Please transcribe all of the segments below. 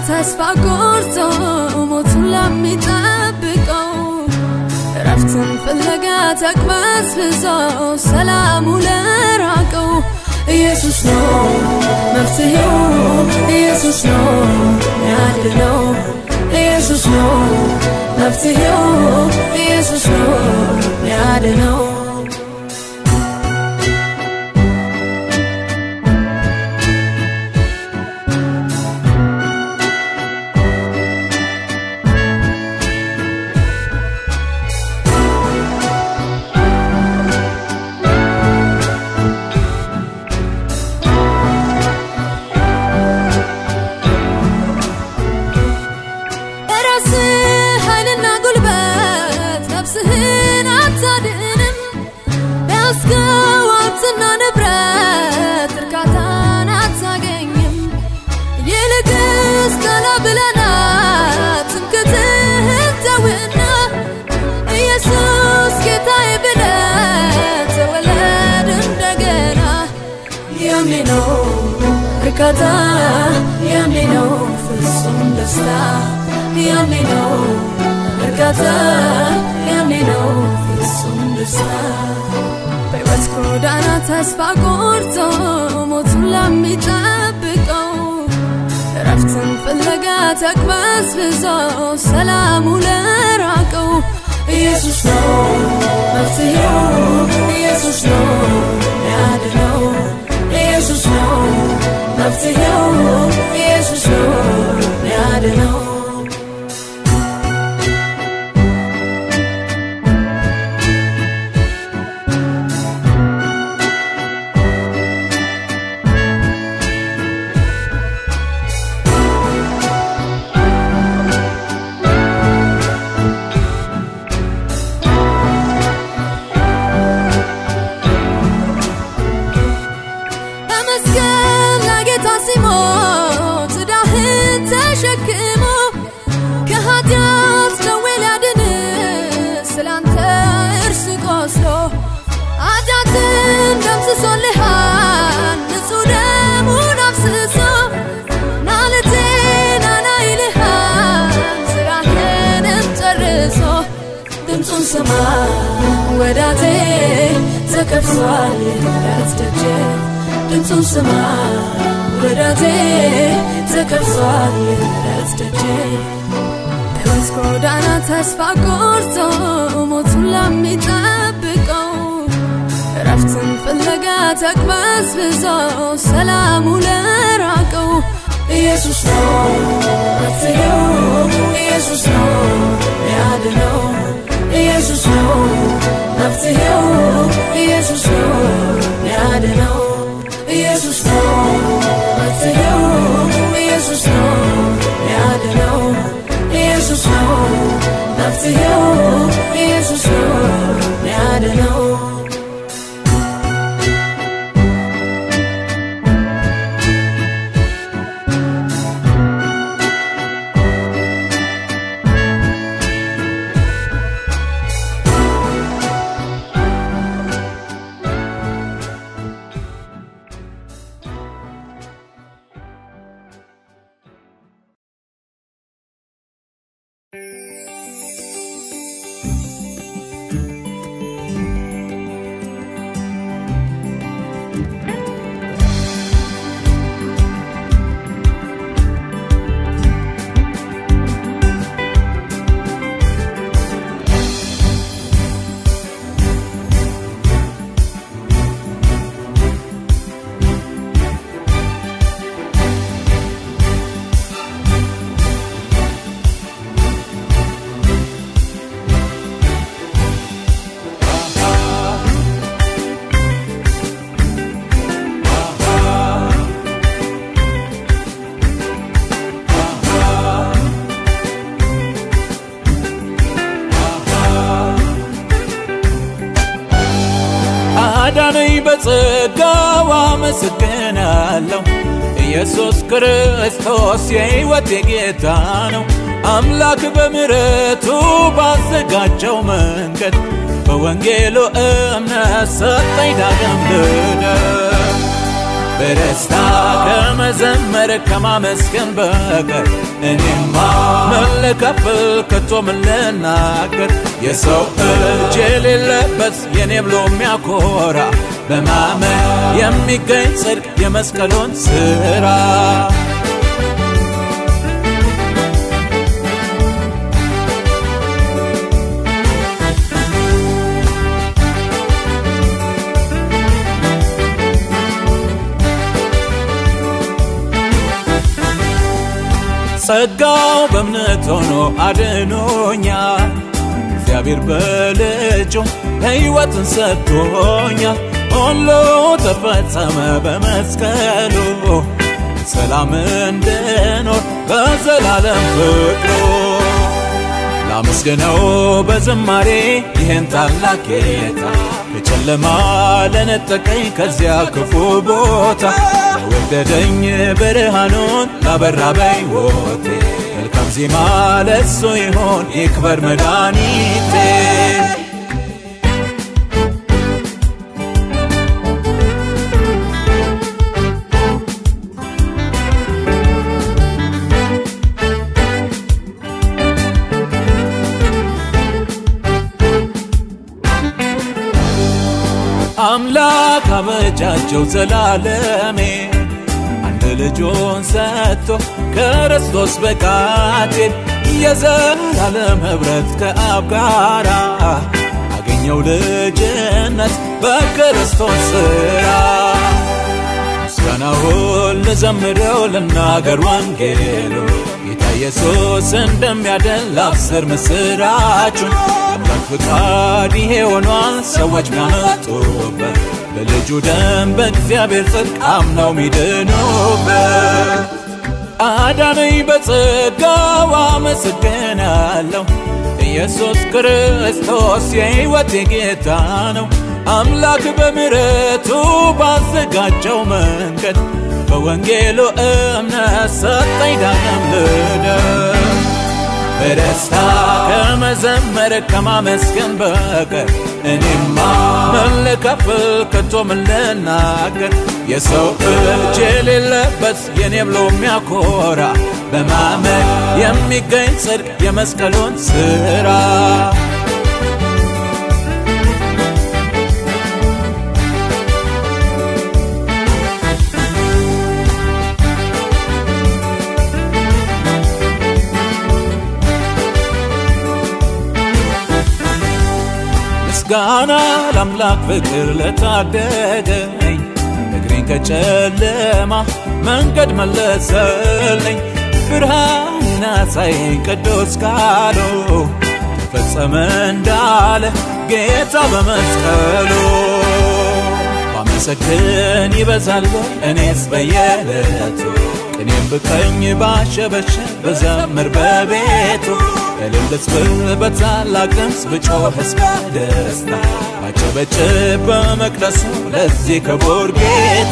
ተስፋ ቆርጦ ሞቱን ለሚጠብቀው እረፍትን ፍለጋ ተቅበዝብዞ ሰላሙ ለራቀው ኢየሱስ ነው መፍትሄው፣ ኢየሱስ ነው ያድነው፣ ኢየሱስ ነው መፍትሄው፣ ኢየሱስ ነው ያድነው። በራስህ ኃይልና ጉልበት ነፍስህን አታድንም። በያዝከው ሀብትና ንብረት እርካታን አታገኝም። ይልቅስ ቀና ብለና ትምክህትህን ተውና ኢየሱስ ጌታዬ ብለህ ተወለድ እንደገና። ያኔ ነው እርካታ፣ ያኔ ነው ፍጹም ደስታ፣ ያኔ ነው እርካታ፣ ያኔ ነው ፍጹም ደስታ። በሕይወት ጎዳና ተስፋ ቆርጦ ሞቱን ለሚጠብቀው እረፍትን ፍለጋ ተቅበዝብዞ ሰላሙ ለራቀው ኢየሱስ ነው መፍትሄው፣ ኢየሱስ ነው ያድነው፣ ኢየሱስ ነው መፍትሄው፣ ኢየሱስ ነው ያድነው። በመስቀል ላይ ጌታ ሲሞት ዕዳህን ተሸክሞ ከኃጢአት ደዌ ሊያድን ስላንተ እርሱ ቆስሎ ኃጢአትን ደምስሶልሃል ንጹሕ ደሙን አፍስሶ ናልቴ ናና ይልሃል ስራህንም ጨርሶ ድምፁን ስማ ወዳጄ ተከፍቷል የምህረት ደጅ ድምፁን ስማ ወዳጄ ተከፍቷል የምህረት ደጅ በሕይወት ጎዳና ተስፋ ቆርጦ ሞቱን ለሚጠብቀው እረፍትን ፍለጋ ተቅበዝብዞ ሰላሙ ለራቀው ኢየሱስ ነው መፍትሄው፣ ኢየሱስ ነው ያድነው፣ ኢየሱስ ነው መፍትሄው፣ ኢየሱስ ነው ያድነው፣ ኢየሱስ ነው መፍትሄው፣ ኢየሱስ ነው ያድነው፣ ኢየሱስ ነው መፍትሄው፣ ኢየሱስ ነው ያድነው። አዳነኝ በጸጋው አመሰግናለሁ። ኢየሱስ ክርስቶስ የሕይወቴ ጌታ ነው። አምላክ በምሕረቱ ባዘጋጀው መንገድ በወንጌሉ እምነት ሰጠኝ ዳግም ልደት። በደስታ ከመዘመር ከማመስገን በቀር እኔማ ምን ልከፍል ከቶ ምን ልናገር የሰው እጅ የሌለበት የኔ ብሎ የሚያኮራ በማመን የሚገኝ ጽድቅ የመስቀሉን ስራ ጸጋው በእምነት ሆኖ አድኖኛል። እግዚአብሔር በልጁ ሕይወትን ሰጥቶኛል። ሁሉ ተፈጸመ በመስቀሉ ሰላም እንድኖር በዘላለም ፍቅሩ ላመስግነው በዝማሬ ይህን ታላቅ ጌታ ከጨለማ ለነጠቀኝ ከዚያ ክፉ ቦታ ለወደደኝ ብርሃኑን ላበራ በሕይወቴ መልካም ዜማ ለሱ ይሆን ይክበር መድኃኒቴ አምላክ አበጃጀው ዘላለሜ አንድ ልጁን ሰጥቶ ክርስቶስ በቃቴን የዘላለም ኅብረት ከአብ ጋራ አገኘው ልጅነት በክርስቶስ ሥራ ምስጋናውን ልዘምረው ልናገር ወንጌሉ ጌታ ኢየሱስ እንደሚያድን ላብስር ምስራቹን አምላክ ፍቃድ ይሄ ሆኗል ሰዎች ሚያመጡበት በልጁ ደም በእግዚአብሔር ጽድቅ አምነው ሚድኑበት አዳነኝ በጸጋው አመሰግናለሁ ኢየሱስ ክርስቶስ የሕይወቴ ጌታ ነው አምላክ በምሕረቱ ባዘጋጀው መንገድ በወንጌሉ እምነት ሰጠኝ ዳግም ልደት በደስታ ከመዘመር ከማመስገን በቀር እኔማ ምን ልከፍል ከቶ ምን ልናገር የሰው እጅ የሌለበት የኔ ብሎ የሚያኮራ በማመን የሚገኝ ጽድቅ የመስቀሉን ስራ ምስጋና ለአምላክ ፍቅር ለታደገኝ እግሬን ከጨለማ መንገድ መለሰልኝ ብርሃንን አሳየኝ ቅዱስ ቃሉ ተፈጸመ እንዳለ ጌታ በመስቀሉ ባመሰግን ይበዛል እኔስ በየዕለቱ ቅኔም ብቀኝ ባሸበሸብ በዘምር በቤቱ እልልስ ብል በታላቅ ድምፅ ብጮህስ በደስታ ባጨበጭብ በመቅደሱ ለዚህ ክቡር ጌታ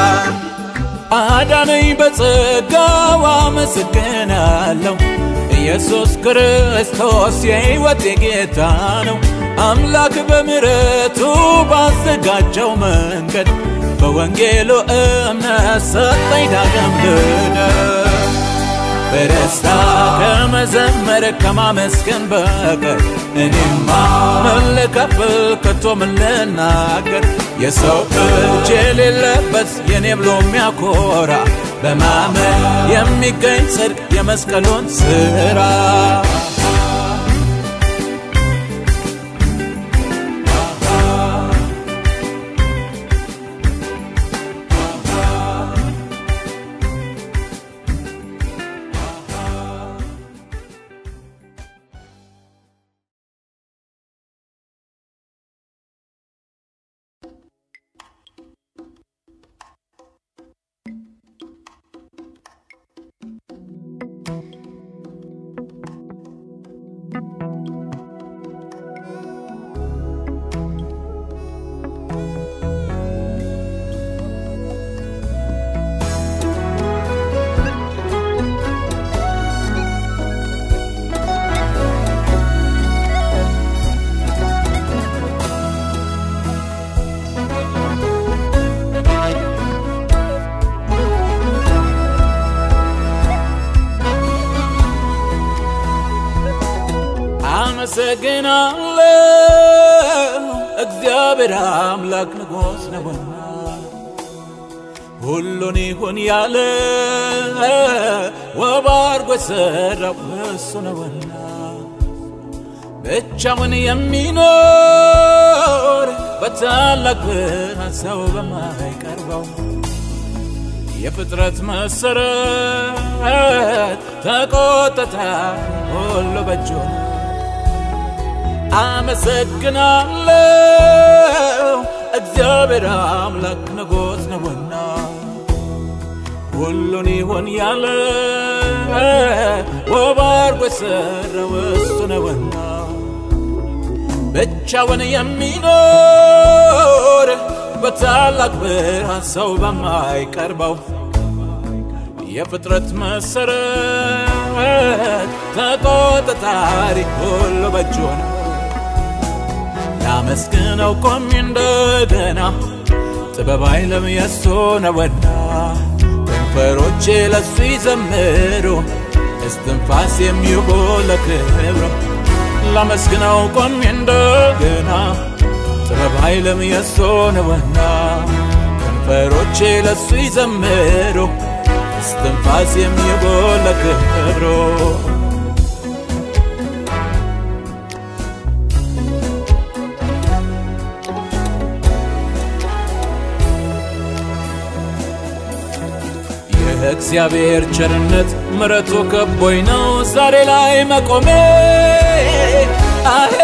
አዳነኝ በጸጋው አመሰግናለሁ ኢየሱስ ክርስቶስ የሕይወቴ ጌታ ነው አምላክ በምሕረቱ ባዘጋጀው መንገድ በወንጌሉ እምነት ሰጠኝ ዳግም ልደት በደስታ ከመዘመር ከማመስገን በቀር እኔማ ምን ልከፍል ከቶ ምን ልናገር የሰው እጅ የሌለበት የኔ ብሎ የሚያኮራ በማመን የሚገኝ ጽድቅ የመስቀሉን ስራ አመሰግናለሁ እግዚአብሔር አምላክ ንጉሥ ነውና ሁሉን ይሁን ያለ ውብ አድርጎ የሠራው እሱ ነውና ብቻውን የሚኖር በታላቅ ብርሃን ሰው በማይቀርበው የፍጥረት መሰረት ተቆጠታ ሁሉ በእጁ ነው። አመሰግናለሁ እግዚአብሔር አምላክ ንጉሥ ነውና ሁሉን ይሁን ያለ ውብ አድርጎ የሠራው እሱ ነውና ብቻውን የሚኖር በታላቅ ብርሃን ሰው በማይቀርበው የፍጥረት መሰረት ተቆጣጣሪ ሁሉ በእጁ ነው። ላመስግነው ቆሜ እንደገና ጥበብ ኃይልም የሱ ነውና ከንፈሮቼ ለሱ ይዘምሩ እስትንፋስ የሚሆን ለክብሩ ላመስግነው ቆሜ እንደገና ጥበብ ኃይልም የሱ ነውና ከንፈሮቼ ለሱ ይዘምሩ እስትንፋስ የሚሆን ለክብሩ የእግዚአብሔር ቸርነት ምረቱ ከቦኝ ነው ዛሬ ላይ መቆሜ አሄ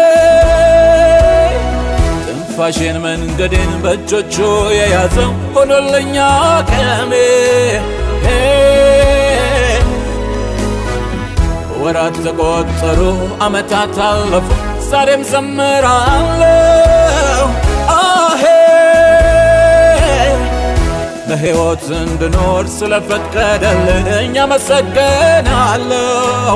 ትንፋሼን መንገዴን በእጆቹ የያዘው ሆኖለኛ ቀሜ ወራት ተቆጠሩ ዓመታት አለፉ ዛሬም ዘምራለሁ አሄ በሕይወት እንድኖር ስለፈቀደልኝ አመሰግናለሁ።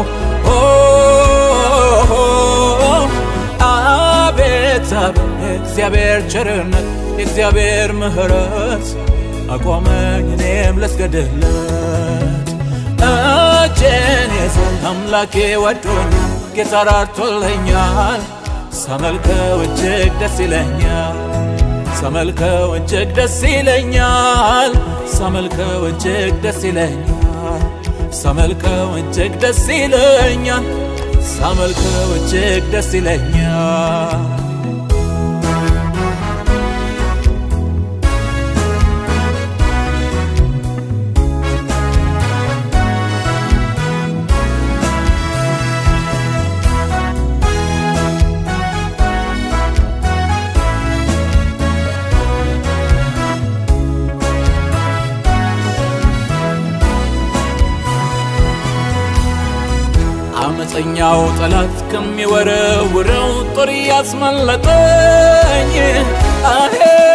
አቤት አቤት የእግዚአብሔር ቸርነት የእግዚአብሔር ምሕረት አቆመኝ እኔም ልስገድለት። እጄን ይዞ አምላኬ ወዶኛል፣ ጌታ ራርቶልኛል። ሳመልከው እጅግ ደስ ይለኛል። ሳመልከው እጅግ ደስ ይለኛል። ሳመልከው እጅግ ደስ ይለኛል። ሳመልከው እጅግ ደስ ይለኛል። ሳመልከው እጅግ ደስ ይለኛል። አመፀኛው ጠላት ከሚወረውረው ጦር ያስመለጠኝ አሄ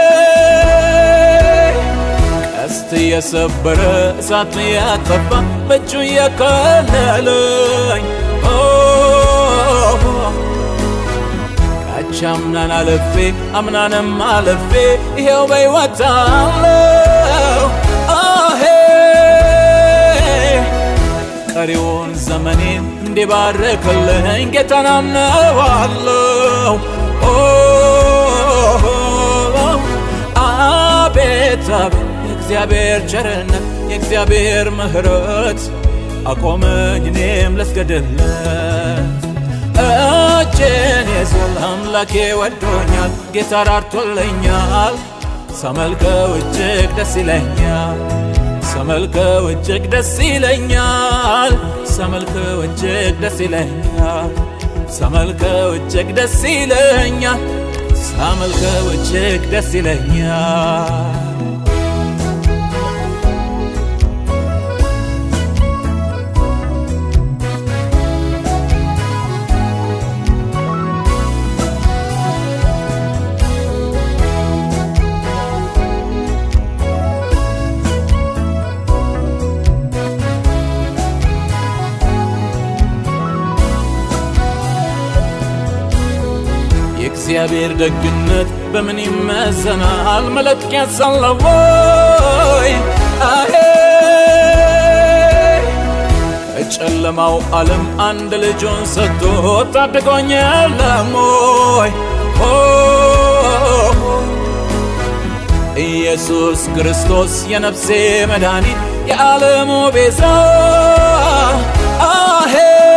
ቀስት የሰበረ እሳት ያጠፋ በእጁ የከለለኝ ካቻ አምናን አለፌ አምናንም አለፌ ይሄው በሕይወት አለው አሄ ቀሪውን ዘመኔን እንዲባርክልኝ ጌታን አምነዋለሁ። አቤት አቤት የእግዚአብሔር ቸርነት የእግዚአብሔር ምሕረት አቆመኝ እኔም ልስገድለት። እጄን ይዞ አምላኬ ወዶኛል፣ ጌታ ራርቶልኛል። ሳመልከው እጅግ ደስ ይለኛል። ሳመልከው እጅግ ደስ ይለኛል። ሳመልከው እጅግ ደስ ይለኛል። ሳመልከው እጅግ ደስ ይለኛል። ሳመልከው እጅግ ደስ ይለኛል። የእግዚአብሔር ደግነት በምን ይመዘናል? መለኪያ ሳለው ወይ አሄ ከጨለማው ዓለም አንድ ልጁን ሰጥቶ ታድጎኝ የለም ወይ? ኦ ኢየሱስ ክርስቶስ የነፍሴ መድኃኒት የዓለሙ ቤዛ አሄ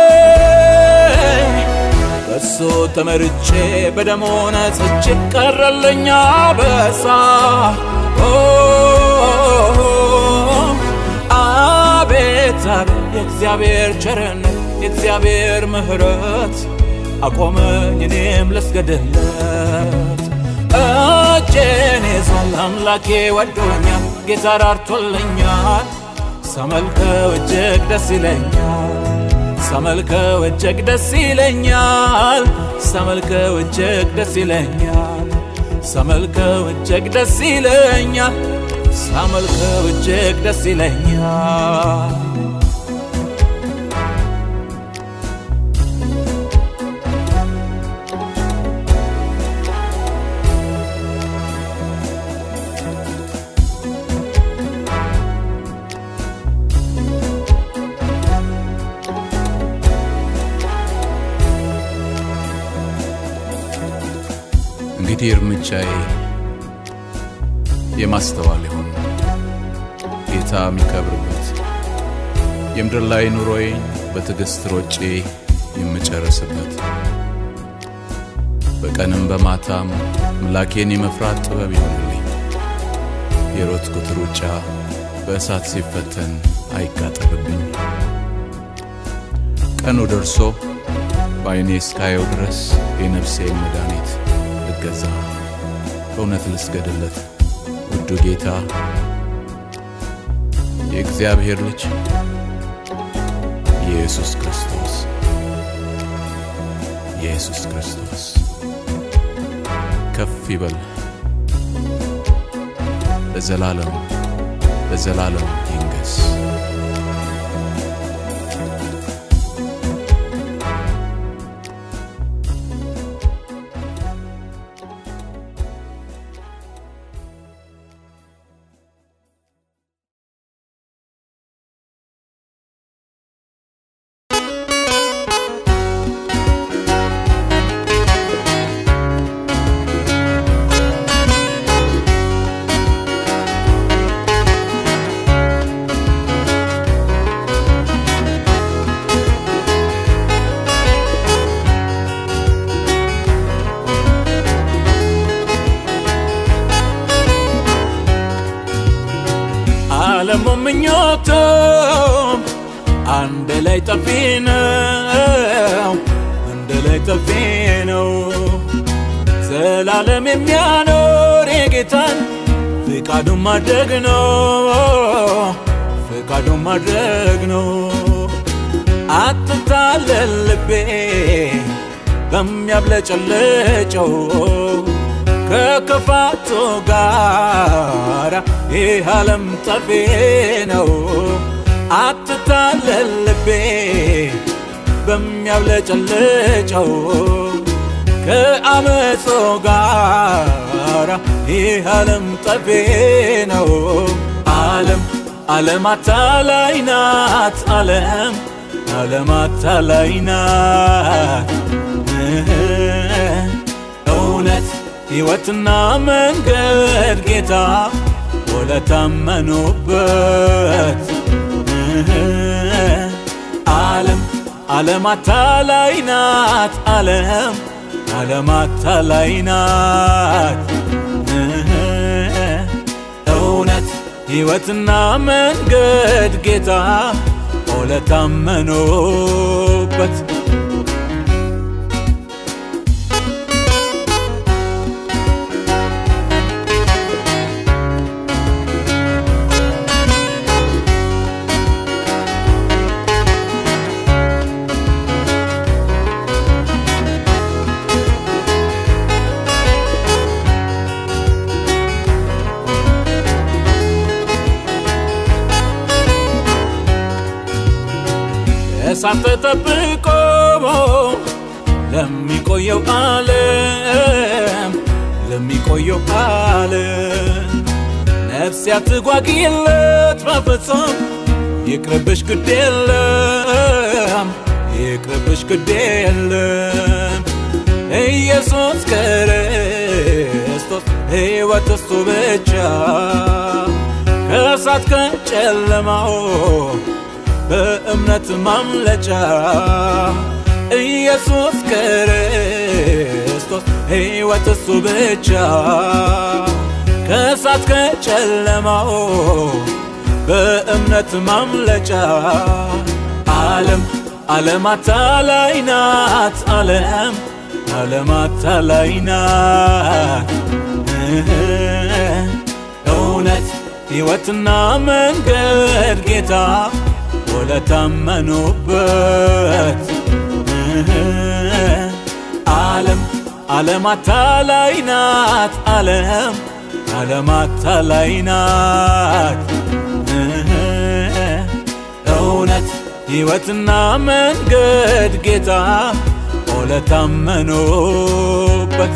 በሱ ተመርጬ በደሙ ነጽቼ ቀረልኛ በሳ አቤት አቤት የእግዚአብሔር ቸርነት የእግዚአብሔር ምሕረት አቆመኝ እኔም ልስገድለት እጄን ይዟል አምላኬ ወዶኛል ጌታ ራርቶልኛል ሰመልከው እጅግ ደስ ይለኛል ሰመልከው እጅግ ደስ ይለኛል ሰመልከው እጅግ ደስ ይለኛል ሰመልከው እጅግ ደስ ይለኛል ሳመልከው እጅግ ደስ ይለኛል እንግዲህ እርምጃዬ የማስተዋል ይሁን ጌታ የሚከብርበት የምድር ላይ ኑሮዬን በትዕግሥት ሮጬ የምጨርስበት በቀንም በማታም ምላኬን የመፍራት ጥበብ ይሆንልኝ። የሮጥኩት ሩጫ በእሳት ሲፈተን አይቃጠልብኝ። ቀኑ ደርሶ በዐይኔ እስካየው ድረስ የነፍሴን መድኃኒት ልገዛ በእውነት ልስገድለት ውዱ ጌታ የእግዚአብሔር ልጅ ኢየሱስ ክርስቶስ ኢየሱስ ክርስቶስ ከፍ ይበል ለዘላለም ለዘላለም ይንገስ። ዓለሙ ምኞቱም አንድ ላይ ጠፊ ነው፣ አንድ ላይ ጠፊ ነው። ዘላለም የሚያኖር የጌታን ፍቃዱን ማድረግ ነው፣ ፍቃዱን ማድረግ ነው። አትታለል ልቤ በሚያብለጨልጨው ከክፋቱ ጋር ይህ ዓለም ጠፊ ነው። አትታለል ልቤ በሚያብለጨልጨው ከአመፁ ጋር ይህ ዓለም ጠፊ ነው። ዓለም ዓለም አታላይ ናት። ዓለም ዓለም አታላይ ናት። እውነት ሕይወትና መንገድ ጌታ ወለታመኑበት ዓለም ዓለም አታላይ ናት። ዓለም ዓለም አታላይ ናት። እውነት ሕይወትና መንገድ ጌታ ወለታመኑበት እሳት ተጠብቆ ለሚቆየው ዓለም ለሚቆየው ዓለም ነፍስ ያትጓጊለት በፍጹም ይቅርብሽ ግድ የለም ይቅርብሽ ግድ የለም ኢየሱስ ክርስቶስ ሕይወት እሱ ብቻ ከእሳት ከጨለማው በእምነት ማምለጫ ኢየሱስ ክርስቶስ ሕይወት እሱ ብቻ ከእሳት ከጨለማው በእምነት ማምለጫ ዓለም ዓለም አታላይ ናት ዓለም ዓለም አታላይ ናት እውነት ሕይወትና መንገድ ጌታ ወለታመኑበት ዓለም ዓለም አታላይ ናት ዓለም ዓለም አታላይ ናት እውነት ሕይወትና መንገድ ጌታ ወለታመኑበት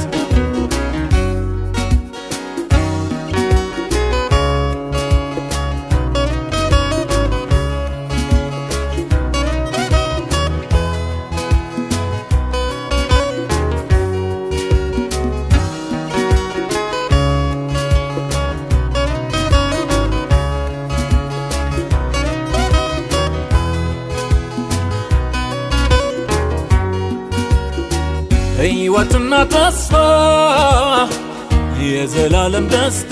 ሕይወትና ተስፋ የዘላለም ደስታ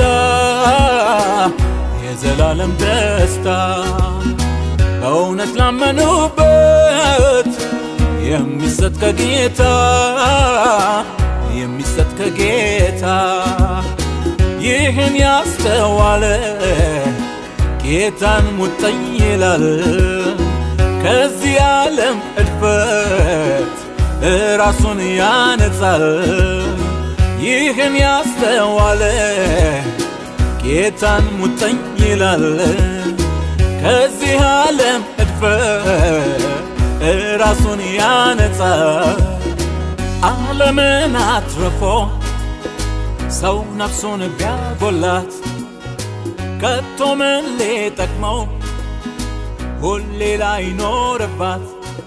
የዘላለም ደስታ በእውነት ላመኑበት የሚሰጥ ከጌታ የሚሰጥ ከጌታ ይህን ያስተዋለ ጌታን ሙጠኝ ይላል ከዚህ ዓለም እድፈት ራሱን ያነጻል። ይህን ያስተዋለ ጌታን ሙጠኝ ይላል ከዚህ ዓለም እድፈት ራሱን ያነጻል። ዓለምን አትርፎ ሰው ነፍሱን ቢያጎላት ከቶ ምን ሊጠቅመው ሁሌ ላይኖርባት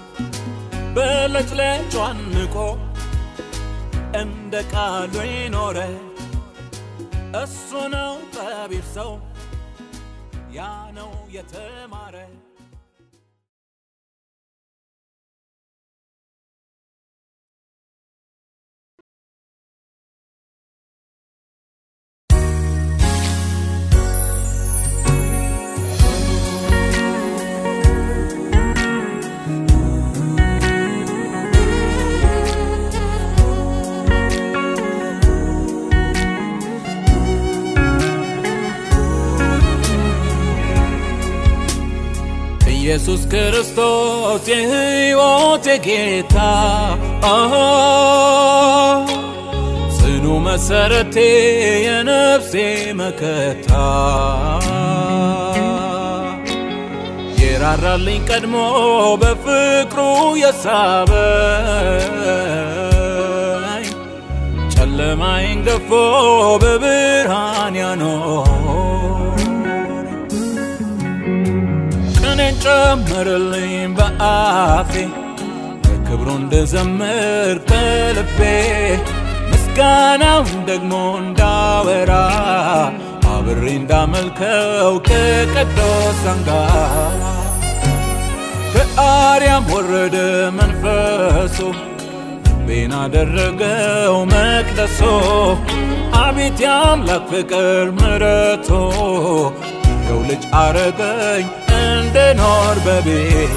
በለጭለጯን ንቆ እንደ ቃሉ ይኖረ እሱ ነው ጠቢብ ሰው ያ ነው የተማረ ኢየሱስ ክርስቶስ የሕይወቴ ጌታ ጽኑ መሰረቴ የነፍሴ መከታ የራራልኝ ቀድሞ በፍቅሩ የሳበኝ ጨለማዬን ገፎ በብርሃን ያኖር ቀኔን ጨመረልኝ በአፌ በክብሩ እንድዘምር ከልቤ ምስጋናውን ደግሞ እንዳወራ አብሬ እንዳመልከው ከቅዱሳን ጋር ከአርያም ወረደ መንፈሱ ልቤን አደረገው መቅደሶ አቤት የአምላክ ፍቅር ምረቶ የው ልጅ አረገኝ እንድኖር በቤት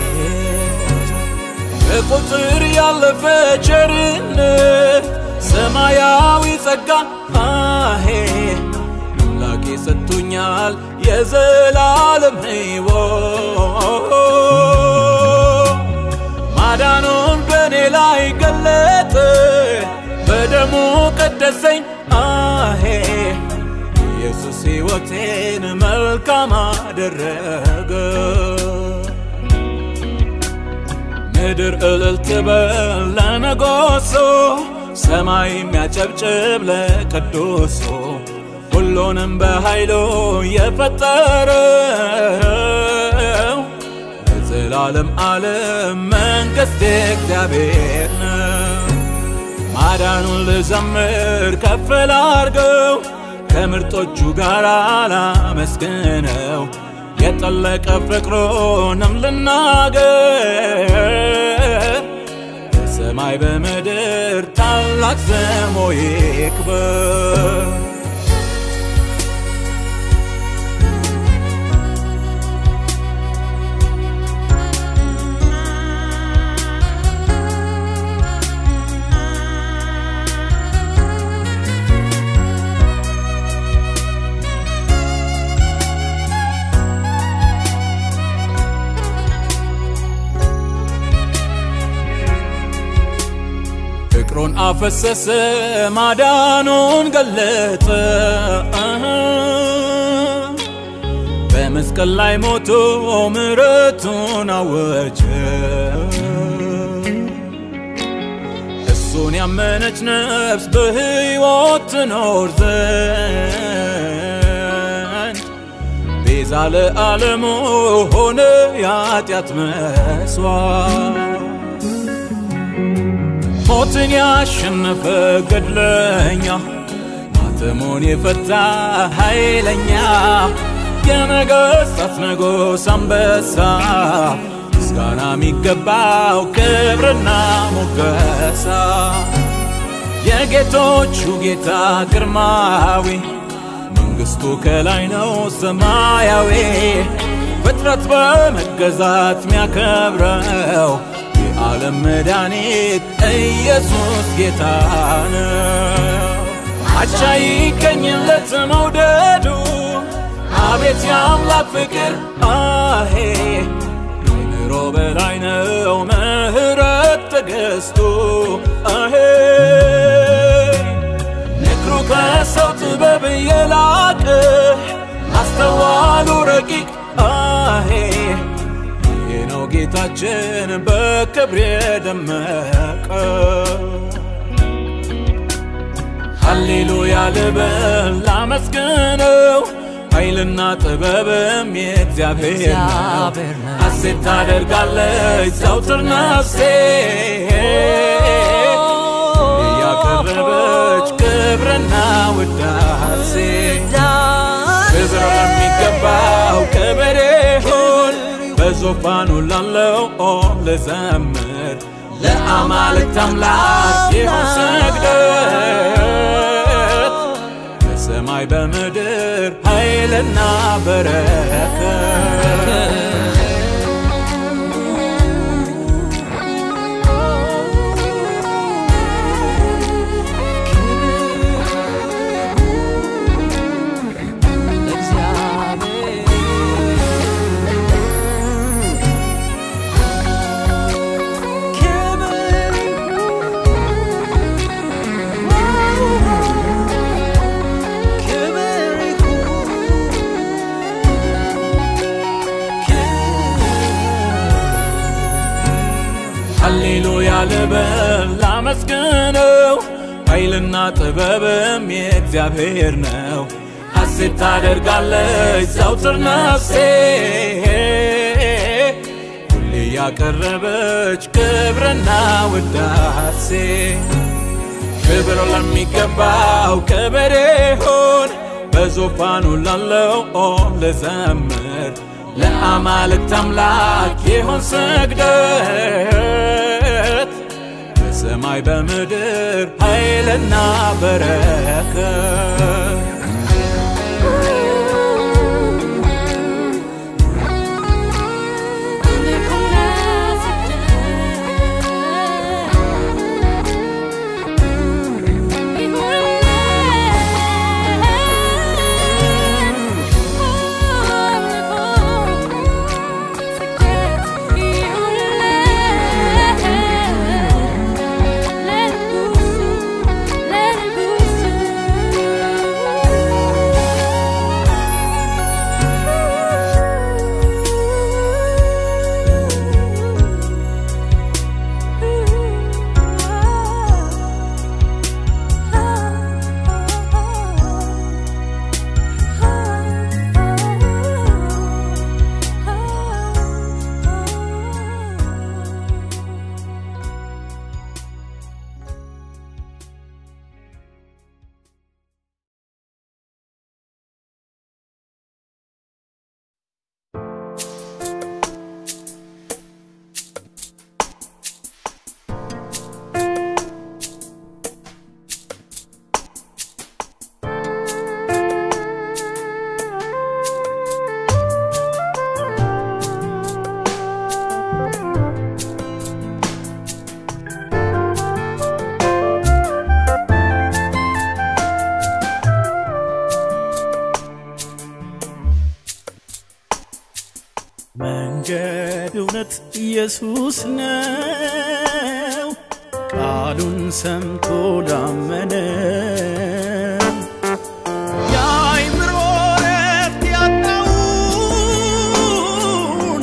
ከቁጥር ያለፈ ቸርነት ሰማያዊ ጸጋ አሄ አምላኬ ሰጥቶኛል የዘላለም ሕይወት ማዳኑን በእኔ ላይ ገለጠ በደሙ ቀደሰኝ አሄ ኢየሱስ ሕይወቴን መልካም አደረገ ምድር እልል ትበል ለነጎሶ ሰማይ የሚያጨብጭብ ለቅዱሱ ሁሉንም በኃይሉ የፈጠረው የዘላለም ዓለም መንግሥት እግዚአብሔር ነው። ማዳኑን ልዘምር ከፍ ላርገው ከምርጦቹ ጋር ላመስግነው የጠለቀ ፍቅሩንም ልናገር በሰማይ በምድር ታላቅ ስሙ ይክበር። ፍቅሩን አፈሰሰ ማዳኑን ገለጠ በመስቀል ላይ ሞቶ ምሕረቱን አወጀ እሱን ያመነች ነፍስ በሕይወት ትኖር ዘንድ ቤዛ ለዓለሙ ሆነ የኃጢአት መስዋዕት ሞትን ያሸነፈ ገድለኛ ማተሙን የፈታ ኃይለኛ የነገሥታት ንጉሥ አንበሳ ምስጋና የሚገባው ክብርና ሞገሳ የጌቶቹ ጌታ ግርማዊ መንግሥቱ ከላይ ነው ሰማያዊ ፍጥረት በመገዛት ሚያከብረው የዓለም መድኃኒት ኢየሱስ ጌታ ነው። አቻ ይገኝለት መውደዱ አቤት የአምላክ ፍቅር አሄ ከአእምሮ በላይ ነው ምሕረት ትዕግሥቱ አሄ ምክሩ ከሰው ጥበብ የላቀ ማስተዋሉ ረቂቅ አሄ ይህ ነው ጌታችን በክብር የደመቀ ሃሌሉያ ልበል ላመስግነው ኃይልና ጥበብም የእግዚአብሔር ነው። ሐሴት ታደርጋለች ዘውትር ነፍሴ እያቀረበች ክብርና ውዳሴ ክብር ለሚገባው ክብር ይሁን በዙፋኑ ላለው ልዘምር ለአማልክት አምላክ ይሁን ስግደት በሰማይ በምድር ኃይልና በረከት ሃሌሉያ ልበል ላመስግነው ኃይልና ጥበብም የእግዚአብሔር ነው። ሐሴት ታደርጋለች ዘውትር ነፍሴ ሁሌ ያቀረበች ክብርና ውዳሴ ክብር ለሚገባው ክብር ይሁን በዙፋኑ ላለው ልዘምር ለአማልክት አምላክ ይሁን ስግደት በሰማይ በምድር ኃይልና በረከት Let it go, መንገድ እውነት ኢየሱስ ነው ቃሉን ሰምቶ ላመነ የአእምሮ ረፍት ያጣውን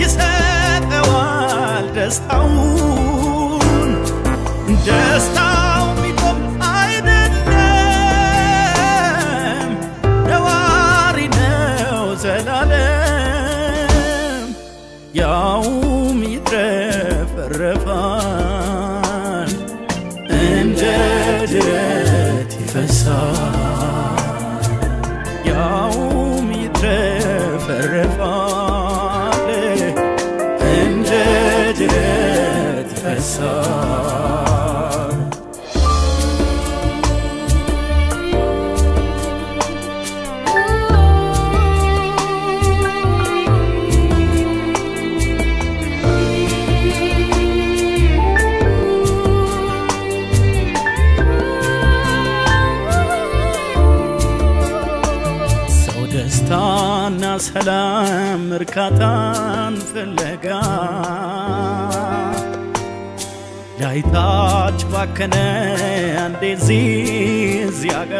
ይሰጠዋል ደስታውን ደስታው የሚቆም አይደለም ነዋሪ ነው ዘላለም ያውም ይትረፈረፋል እንደ ጅረት ይፈሳል ያውም ይትረፈረፋል እንደ ጅረት ይፈሳል ሰው ደስታና ሰላም እርካታን ፍለጋ ላይታች ባከነ አንዴ እዚህ እዚያ ጋ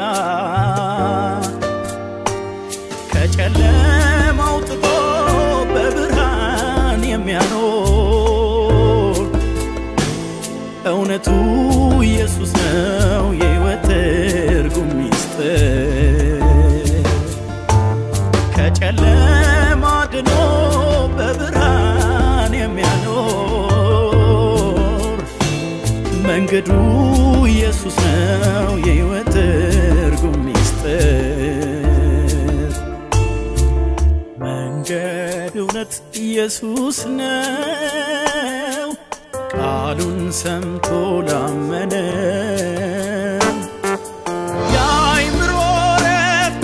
ከጨለማ አውጥቶ በብርሃን የሚያኖር እውነቱ ኢየሱስ ነው የሕይወት ትርጉም ሚስጥር ከጨለማ ድኖ በብርሃን የሚያኖር መንገዱ ኢየሱስ ነው የሕይወት ትርጉም ሚስጥር መንገድ እውነት ኢየሱስ ነው ቃሉን ሰምቶ ላመነ የአእምሮ ረፍት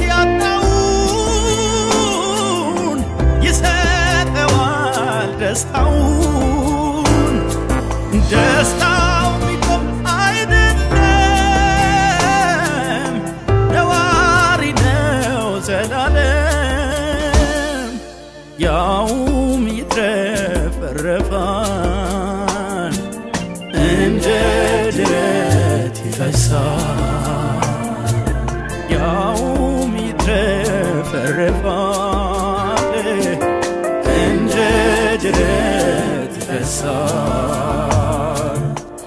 ያጣውን ይሰጠዋል ደስታውን ደስታው የሚቆም አይደለም ነዋሪ ነው ዘላለም ያውም ይትረፈረፋል እንደ ጅረት ይፈሳል ያውም ይትረፈረፋል እንደ ጅረት ይፈሳል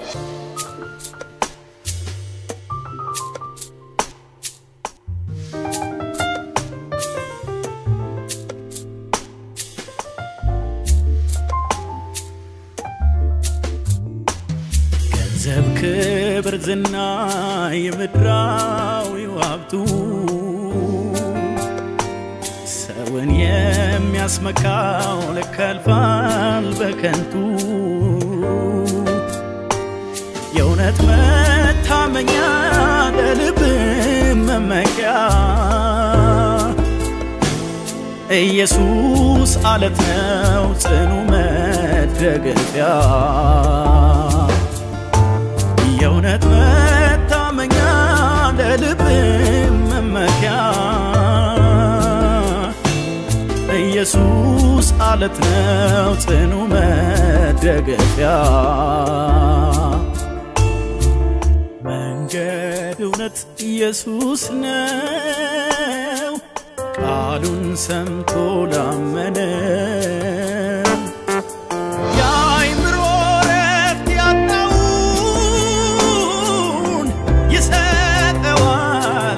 ገንዘብ፣ ክብር፣ ዝና የምድራዊው ሀብቱ ሰውን የሚያስመካው ልክ ያልፋል በከንቱ የእውነት መታመኛ ለልብ መመኪያ ኢየሱስ አለት ነው ጽኑ መደገፊያ የእውነት መታመኛ ለልብ መመኪያ ኢየሱስ አለት ነው ጽኑ መደገፊያ መንገድ እውነት ኢየሱስ ነው ቃሉን ሰምቶ ላመነ የአእምሮ ረፍት ያጣውን ይሰጠዋል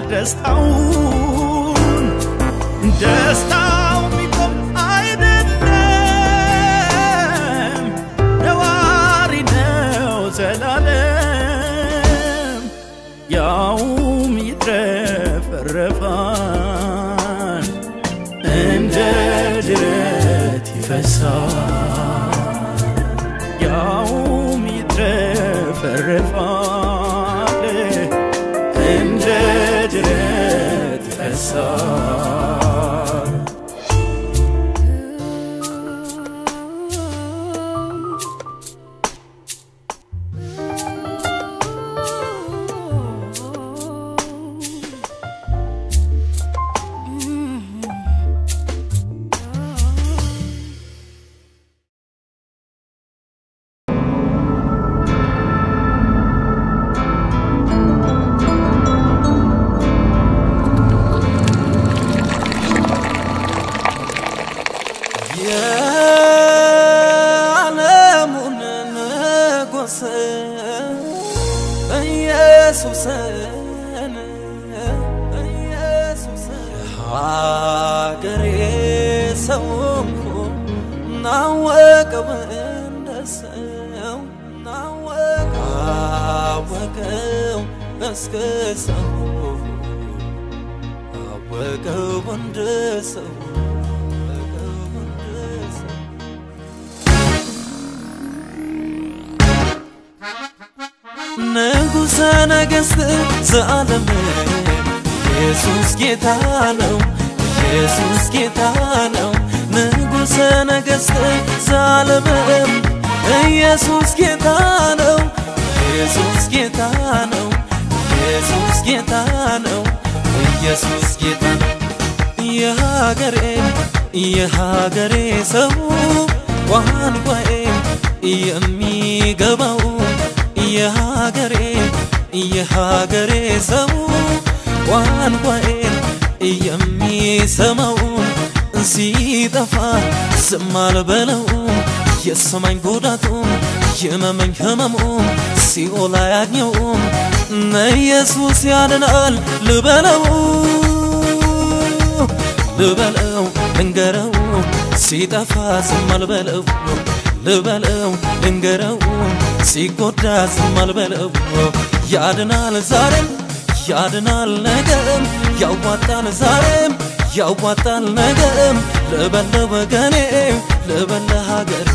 ደስታውን ደስታው የሚቆም አይደለም ነዋሪ ነው ዘላለም ያውም ይትረፈረፋል እንደ ጅረት ይፈሳል ያውም ይትረፈረፋል እንደ ጅረት ይፈሳል የሀገሬ ሰው ናወቀው እንደ ሰው ናወቀው አወቀው እስከ ሰው አወቀው እንደ ሰው አወቀው እንደ ሰው ንጉሠ ነገሥት ዘዓለም ኢየሱስ ጌታ ነው፣ ኢየሱስ ጌታ ነው። ንጉሠ ነገሥት ዘዓለም ኢየሱስ ጌታ ነው፣ ኢየሱስ ጌታ ነው፣ ኢየሱስ ጌታ ነው፣ ኢየሱስ ጌታ ነው። የሀገሬ የሀገሬ ሰው ቋንቋዬ የሚገባው የሀገሬ የሀገሬ ሰው ቋንቋዬን የሚሰማው ሲጠፋ ዝም አልበለው የሰማኝ ጉዳቱም የመመኝ ህመሙም ሲኦል አያግኘውም ኢየሱስ ያድናል ልበለው ልበለው ልንገረው ሲጠፋ ዝም አልበለው ልበለው ልንገረው ሲጎዳ ዝም አልበለው ያድናል ዛሬም ያድናል ነገም ያዋጣል ዛሬም ያዋጣል ነገም ልበለ ወገኔ ልበለ ሀገሬ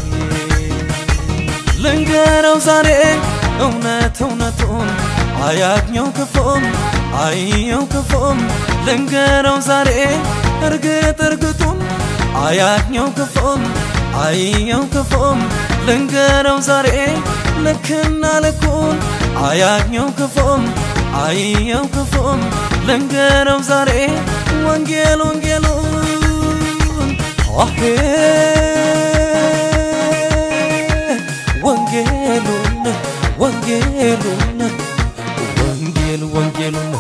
ልንገረው ዛሬ እውነት እውነቱን አያግኘው ክፉም አይየው ክፉም ልንገረው ዛሬ እርግጥ እርግጡን አያግኘው ክፉም አይየው ክፉም ልንገረው ዛሬ ልክና ልኩን አያግኘው ክፉም አይየው ክፉም ልንገረው ዛሬ ወንጌል ወንጌሉን አሄ ወንጌሉን ወንጌሉን ወንጌል ወንጌሉን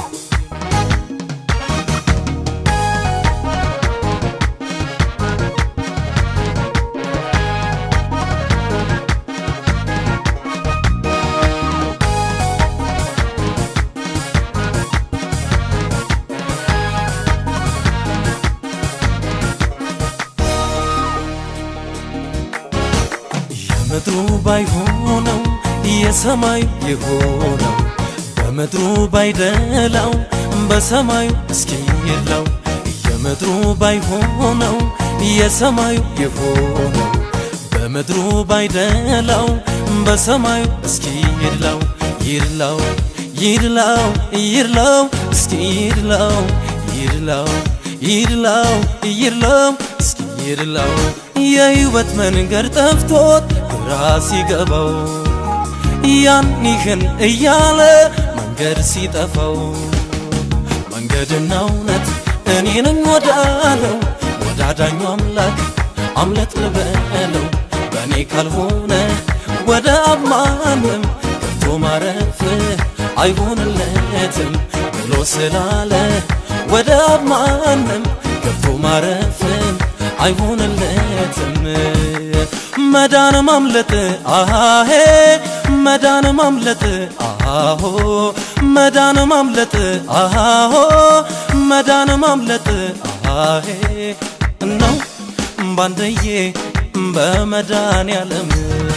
የምድሩ ባይሆነው የሰማዩ የሆነው በምድሩ ባይደላው በሰማዩ እስኪ የለው የምድሩ ባይሆነው የሰማዩ የሆነው በምድሩ ባይደላው በሰማዩ እስኪ ይድላው ይድላው ይድላው ይድላው እስኪ ይድላው ይድላው ይድላው ይድላው እስኪ ይድላው የህይወት መንገድ ጠፍቶት ግራ ሲገባው ያን ይህን እያለ መንገድ ሲጠፋው መንገድና እውነት እኔ ነኝ ወዳለው ወዳዳኙ አምላክ አምለጥ ልበለው በእኔ ካልሆነ ወደ አብ ማንም ገብቶ ማረፍ አይሆንለትም ብሎ ስላለ ወደ አብ ማንም ገብቶ ማረፍም አይሆንለትም መዳን ማምለጥ አሄ መዳን ማምለጥ አሆ መዳን ማምለጥ አሆ መዳን ማምለጥ አሄ ነው ባንደዬ በመዳን ያለም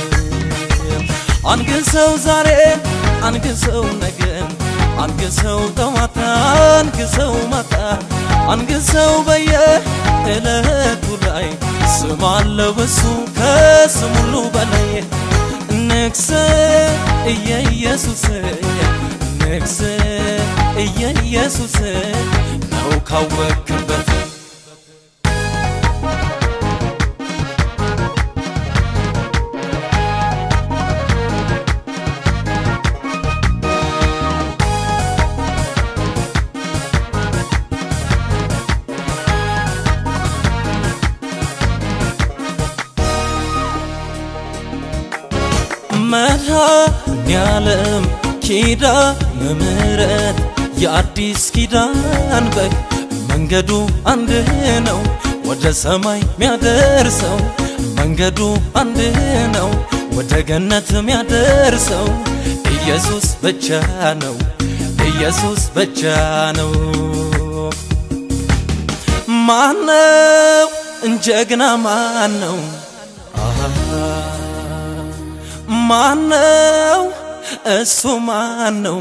አንግሰው ዛሬ አንግሰው ነገን አንግሰው ጠዋታ አንግሰው ማታ አንግሰው በየ እለቱ ላይ ስም አለው እሱ ከስም ሁሉ በላይ ንግስ እየኢየሱስ ንግስ እየኢየሱስ ነው ካወክበት መድኃኔዓለም ኪዳነ ምሕረት የአዲስ ኪዳን በግ መንገዱ አንድ ነው ወደ ሰማይ ሚያደርሰው መንገዱ አንድ ነው ወደ ገነት ሚያደርሰው ኢየሱስ ብቻ ነው ኢየሱስ ብቻ ነው ማነው ጀግና ማነው ማነው እሱ ማነው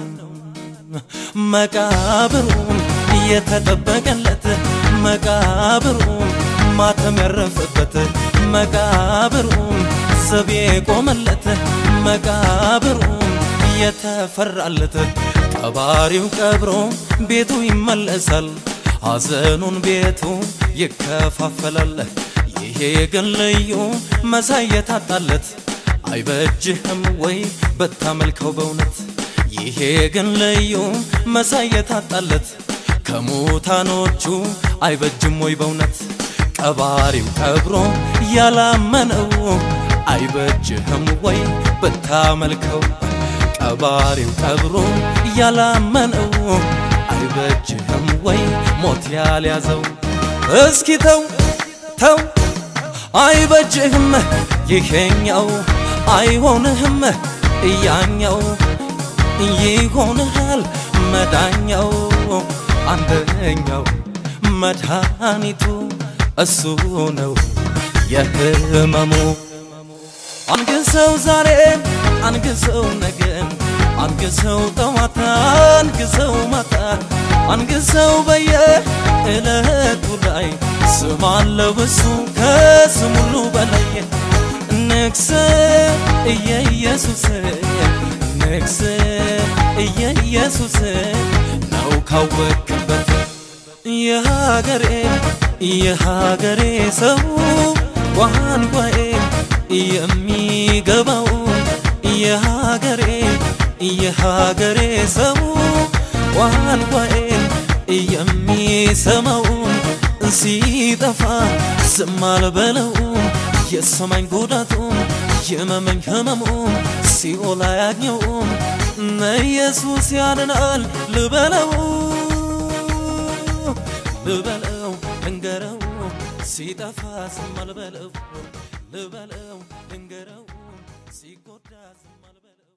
መቃብሩን የተጠበቀለት መቃብሩን ማተም ያረፈበት መቃብሩን ዘብ የቆመለት መቃብሩን የተፈራለት ቀባሪው ቀብሮ ቤቱ ይመለሳል ሐዘኑን ቤቱ ይከፋፈላል ይሄ ግን ልዩ መሳይ የታጣለት አይበጅህም ወይ በታመልከው በእውነት ይሄ ግን ልዩ መሳይ የታጣለት ከሙታኖቹ አይበጅም ወይ በእውነት ቀባሪው ቀብሮ ያላመነው አይበጅህም ወይ ብታመልከው ቀባሪው ቀብሮ ያላመነው አይበጅህም ወይ ሞት ያልያዘው እስኪ ተው ተው አይበጅህም ይሄኛው አይሆንህም እያኛው ይሆንሃል መዳኛው አንደኛው መድኃኒቱ እሱ ነው የህመሙ አንግሰው ዛሬ አንግሰው ነገን አንግሰው ጠዋታ አንግሰው ማታ አንግሰው በየ እለቱ ላይ ስም አለው እሱ ከስም ሁሉ በላይ ንግስ እየኢየሱስ ንግስ እየኢየሱስ ነው ካወክበት የሀገሬ የሀገሬ ሰው ቋንቋዬ የሚገባው የሀገሬ የሀገሬ ሰው ቋንቋዬን የሚሰማውን ሲጠፋ ዝም አልበለውም የሰማኝ ጉዳቱም የመመኝ ህመሙም ሲኦል አያግኘውም ኢየሱስ ያድናል ልበለው ልበለው እንገረው ሲጠፋ ዝም አልበለው ልበለው እንገረው ሲጎዳ ዝም አልበለው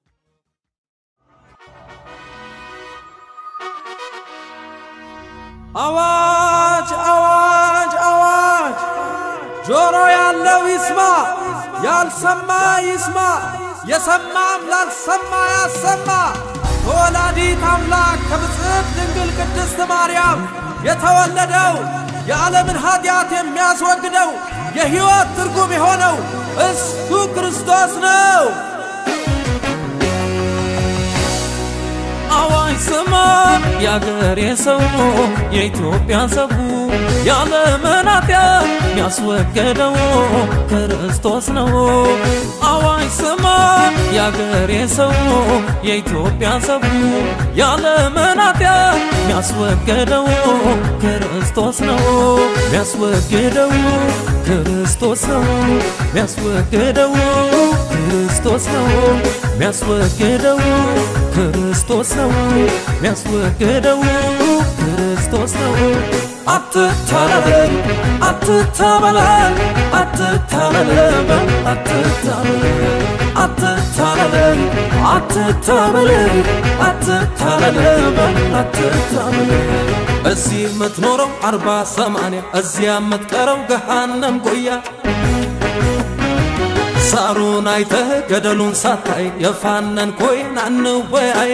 አዋጅ አዋጅ አዋጅ! ጆሮ ያለው ይስማ፣ ያልሰማ ይስማ፣ የሰማም ላልሰማ ያሰማ። ከወላዲት አምላክ ከብፅዕት ድንግል ቅድስት ማርያም የተወለደው የዓለምን ኀጢአት የሚያስወግደው የሕይወት ትርጉም የሆነው እሱ ክርስቶስ ነው። አዋጅ ስማ የአገሬ ሰው የኢትዮጵያ ሰው ያለምን ኃጢአት የሚያስወገደው ክርስቶስ ነው። አዋጅ ስማ የአገሬ ሰው የኢትዮጵያ ሰው ያለምን ኃጢአት የሚያስወገደው ክርስቶስ ነው። የሚያስወግደው ክርስቶስ ነው። የሚያስወግደው ክርስቶስ ነው። የሚያስወግደው ክርስቶስ ነው የሚያስወግደው ክርስቶስ ነው። አትታለል አትታበላል አትታለል አትታበል አትታለል አትታበል አትታለል አትታበል እዚህ የምትኖረው አርባ ሰማንያ እዚያ የምትቀረው ገሃነም ጎያ ሳሩን አይተህ ገደሉን ሳታይ የፋነን ኮይን አንወያይ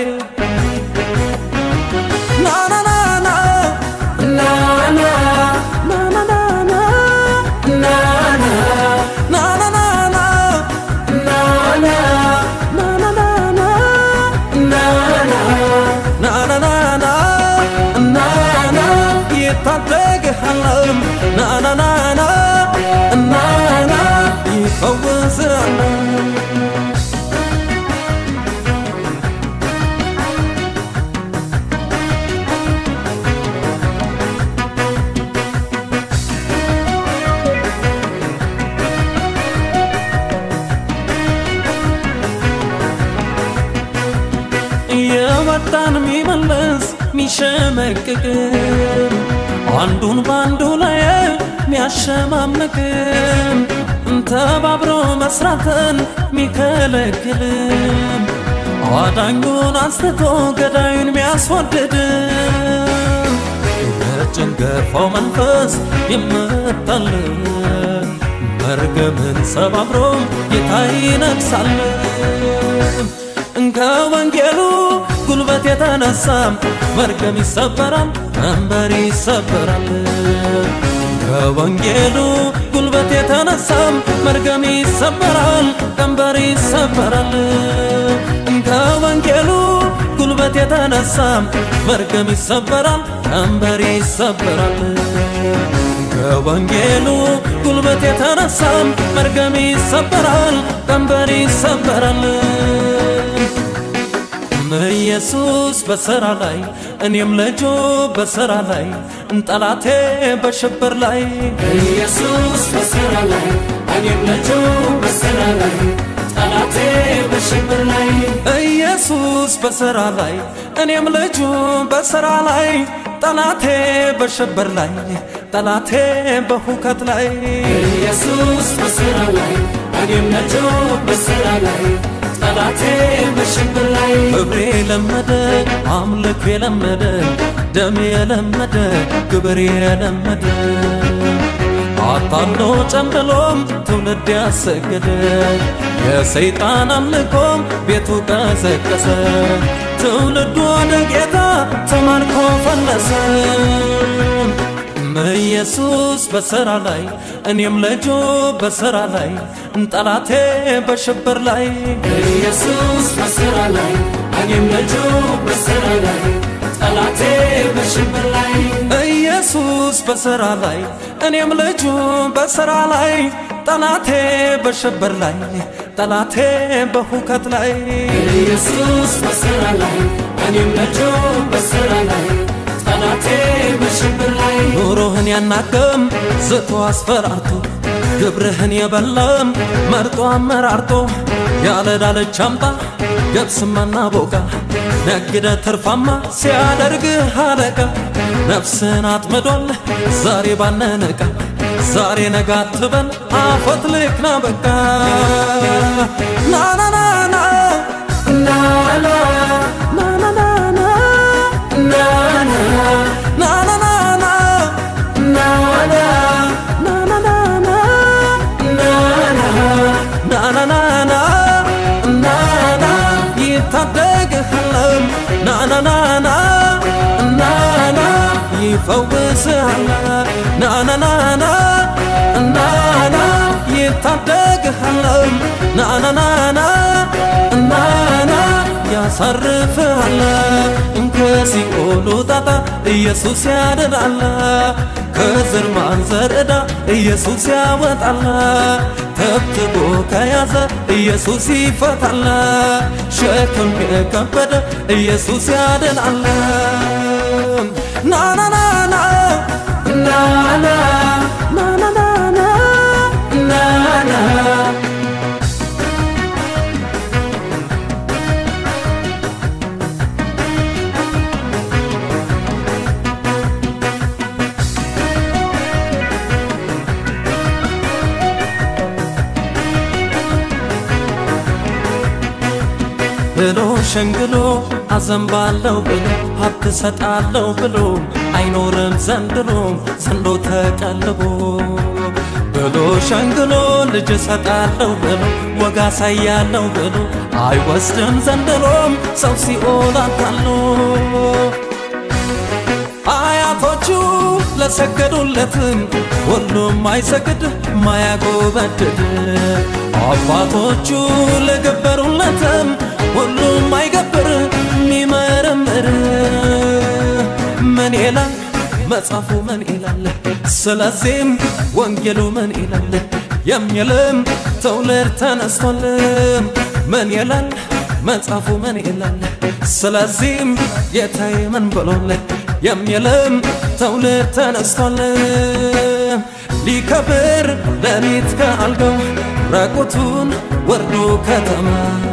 ናናናና ናና ናናናና ናና ናናናና ናና ናናናና ናና ናናናና ናና ይታደግሃለም ናናናና ናና ይፈውሳል የመጣን የሚመልስ ሚሸመቅቅም አንዱን በአንዱ ላይ ሚያሸማምቅም ተባብሮ መስራትን ሚከለክልም አዳኙን አንስቶ ገዳዩን ሚያስወድድም ጭንገፋው መንፈስ ይመታል መርገምን ሰባብሮ ጌታ ይነግሳል ከወንጌሉ ጉልበት የተነሳ መርገም ይሰበራል ቀንበር ይሰበራል ከወንጌሉ ጉልበት የተነሳ መርገም ይሰበራል ቀንበር ይሰበራል ከወንጌሉ ጉልበት የተነሳ መርገም ይሰበራል ቀንበር ይሰበራል ከወንጌሉ ጉልበት የተነሳ መርገም ይሰበራል ቀንበር ይሰበራል ኢየሱስ በሥራ ላይ እኔም ልጁ በሥራ ላይ ጠላቴ በሽብር ላይ ኢየሱስ በሥራ ላይ እኔም ልጁ በሥራ ላይ ጠላቴ በሽብር ላይ ኢየሱስ በሥራ ላይ እኔም ልጁ በሥራ ላይ ጠላቴ በሽብር ላይ ጠላቴ በሁከት ላይ ኢየሱስ በሥራ ላይ እኔም ልጁ በሥራ ላይ ጠላቴ በሽብር ላይ ክብሬ የለመደ አምልኮ የለመደ ደም የለመደ ግብር የለመደ አታሎ ጨምብሎም ትውልድ ያሰገደ የሰይጣን አምልኮም ቤቱ ቀዘቀሰ ትውልዱ ወደ ጌታ ተማርኮ ፈለሰ ኢየሱስ በሥራ ላይ እኔም ልጁ በሥራ ላይ ጠላቴ በሽብር ላይ ኢየሱስ በሥራ ላይ እኔም ልጁ በሥራ ላይ ጠላቴ በሽብር ላይ ኢየሱስ በሥራ ላይ እኔም ልጁ በሥራ ላይ ጠላቴ በሽብር ላይ ጠላቴ በሁከት ላይ ኢየሱስ በሥራ ላይ እኔም ልጁ በሥራ ላይ ጠላቴ በሽብር ላይ ኑሮህን ያናቅም ዝቶ አስፈራርቶ ግብርህን የበላም መርጦ አመራርጦ ያለ ዳለች አምጣ ገብስማና ቦቃ ነግደ ትርፋማ ሲያደርግህ አለቃ ነፍስን አጥምዷል ዛሬ ባነነቃ ዛሬ ነጋ አትበል አፈት ልክና በቃ ናናናና ናና ናናናና ናና ናናናና ናና ናናናና ናናናና ናና ይታደግህለም ናናናና ናና ይፈውስሃል ናናናና ናና ይታደግሃለም ናናናና ናና ያሳርፍሃል ከሲኦሉ ጣጣ ኢየሱስ ያድናል ከዘር ማንዘር ዕዳ ኢየሱስ ያወጣል ተብትቦ ከያዘ ኢየሱስ ይፈታል ሸክም የከበደ ኢየሱስ ያድናል ናናናና ናና ናናናና ናና ብሎ ሸንግሎ አዘንባለሁ ብሎ ሀብት ሰጣለሁ ብሎ አይኖርም ዘንድሮ ዘንዶ ተቀልቦ ብሎ ሸንግሎ ልጅ ሰጣለሁ ብሎ ወጋ ሳያለሁ ብሎ አይወስድም ዘንድሮም ሰው ሲኦል አታሎ አያቶቹ ለሰገዱለትም ሁሉም አይሰግድ ማያጎበድድ አባቶቹ ለገበሩለትም ሁሉም አይገብር ሚመረምር ምን ይላል መጽሐፉ ምን ይላል ስለዚህም ወንጌሉ ምን ይላል የሚልም ትውልድ ተነስቶልም ምን ይላል መጽሐፉ ምን ይላል ስለዚህም ጌታዬ ምን ብሎል የሚልም ትውልድ ተነስቶልም ሊከብር ሌሊት ከአልጋው ራቁቱን ወርዶ ከተማ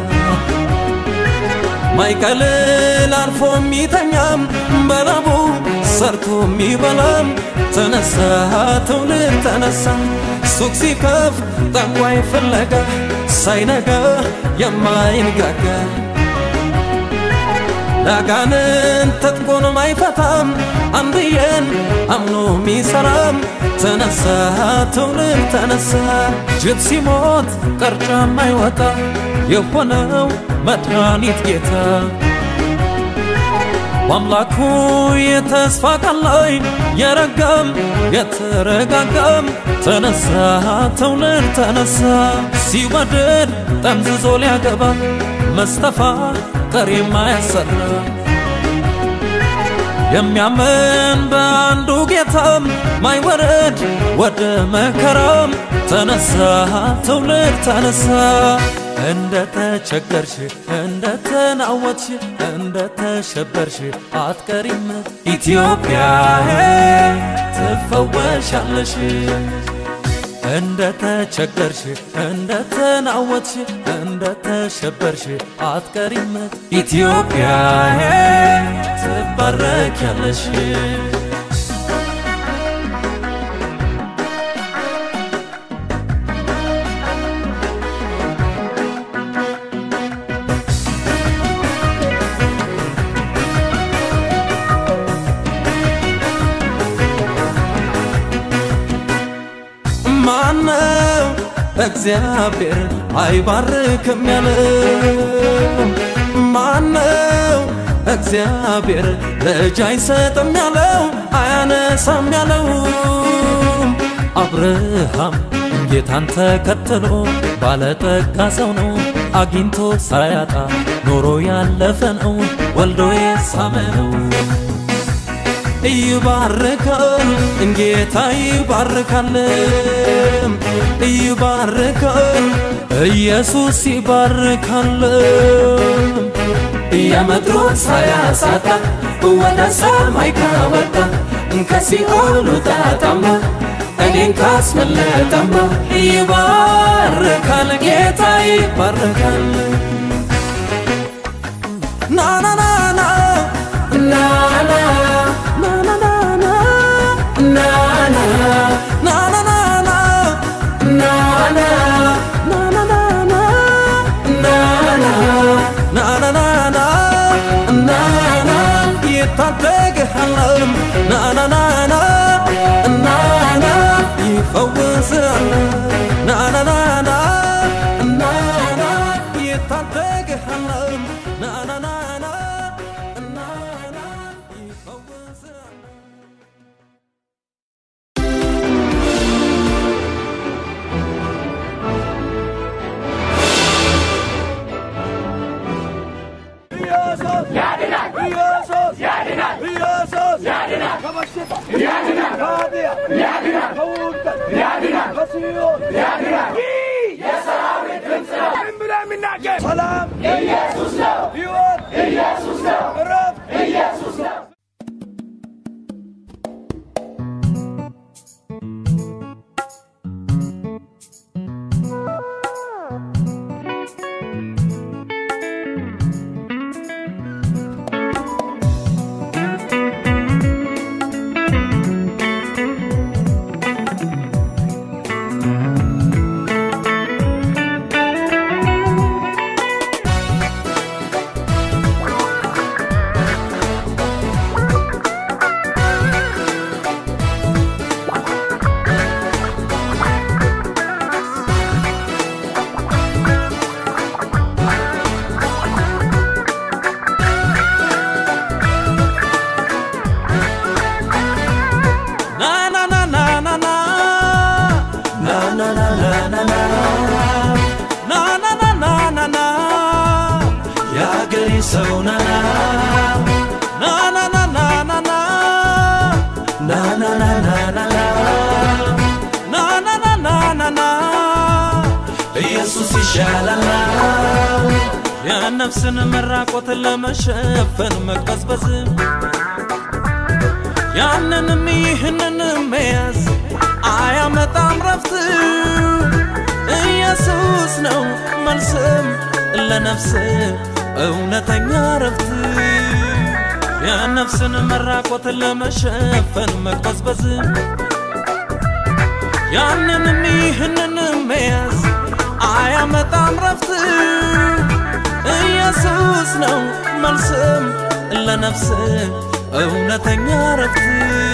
ማይቀልል አርፎ የሚተኛም በላቡ ሰርቶ የሚበላም ተነሳ ትውልድ ተነሳ ሱቅ ሲከፍ ጠንቋይ ፍለጋ ሳይነጋ የማይንጋጋ ላጋንን ትጥቁንም አይፈታም አንድዬን አምኖ ሚሰራም ተነሳ ትውልድ ተነሳ ጅብ ሲሞት ቀርጫም አይወጣ የሆነው መድኃኒት ጌታ በአምላኩ የተስፋ ቃል ላይ የረጋም የተረጋጋም ተነሳ ትውልድ ተነሳ ሲወደድ ጠምዝዞ ሊያገባ መስተፋ ቀሪ ማያሰራ የሚያምን በአንዱ ጌታም ማይወረድ ወደ መከራም ተነሳ ትውልድ ተነሳ እንደ ተቸገርሽ እንደ ተናወትሽ እንደ ተሸበርሽ አትቀሪም ኢትዮጵያ ትፈወሻለሽ እንደ ተቸገርሽ እንደ ተናወትሽ እንደ ተሸበርሽ አትቀሪም ኢትዮጵያ ትባረኪያለሽ ማነው እግዚአብሔር አይባርክም ያለው? ማነው እግዚአብሔር ልጅ አይሰጥም ያለው? አያነሳም ያለው? አብርሃም ጌታን ተከትሎ ባለጠጋ ሰው ነው። አግኝቶ ሳያጣ ኖሮ ያለፈ ነው። ወልዶ የሳመ ነው። ይባርካል ጌታ ይባርካል ይባርካል ኢየሱስ ይባርካል የምድሩን ሳያሳጣ ወደ ሰማይ ካወጣ ከሲኦሉ ጣጣማ እኔን ካስመለጠማ ይባርካል ጌታ ይባርካል ናናናና ናና ናናናና ናና ናናናና ናና ናናናና ናና ናናናና ናና ይታደግሃለም ናናናና ናና ይፈውስሃል ናናናና ናና ይታደግሃለም ናናናና ናና ይፈውስሃል ሰላም ኢየሱስ ነው። ሕይወት ኢየሱስ ነው። እረፍት ኢየሱስ ነው። የአገሬ ሰው ናና ናናናናናና ናናናናናና ናናናናናና ኢየሱስ ይሻላል የነፍስን መራቆትን ለመሸፈን መቅበዝበዝ ያንንም ይህንንም መያዝ አያመጣም ረፍት ኢየሱስ ነው መልስም ለነፍስ እውነተኛ ረፍት የነፍስን መራቆትን ለመሸፈን መቅበዝበዝ ያንንም ይህንንም መያዝ አያመጣም ረፍት ኢየሱስ ነው መልስም ለነፍስ እውነተኛ ረፍት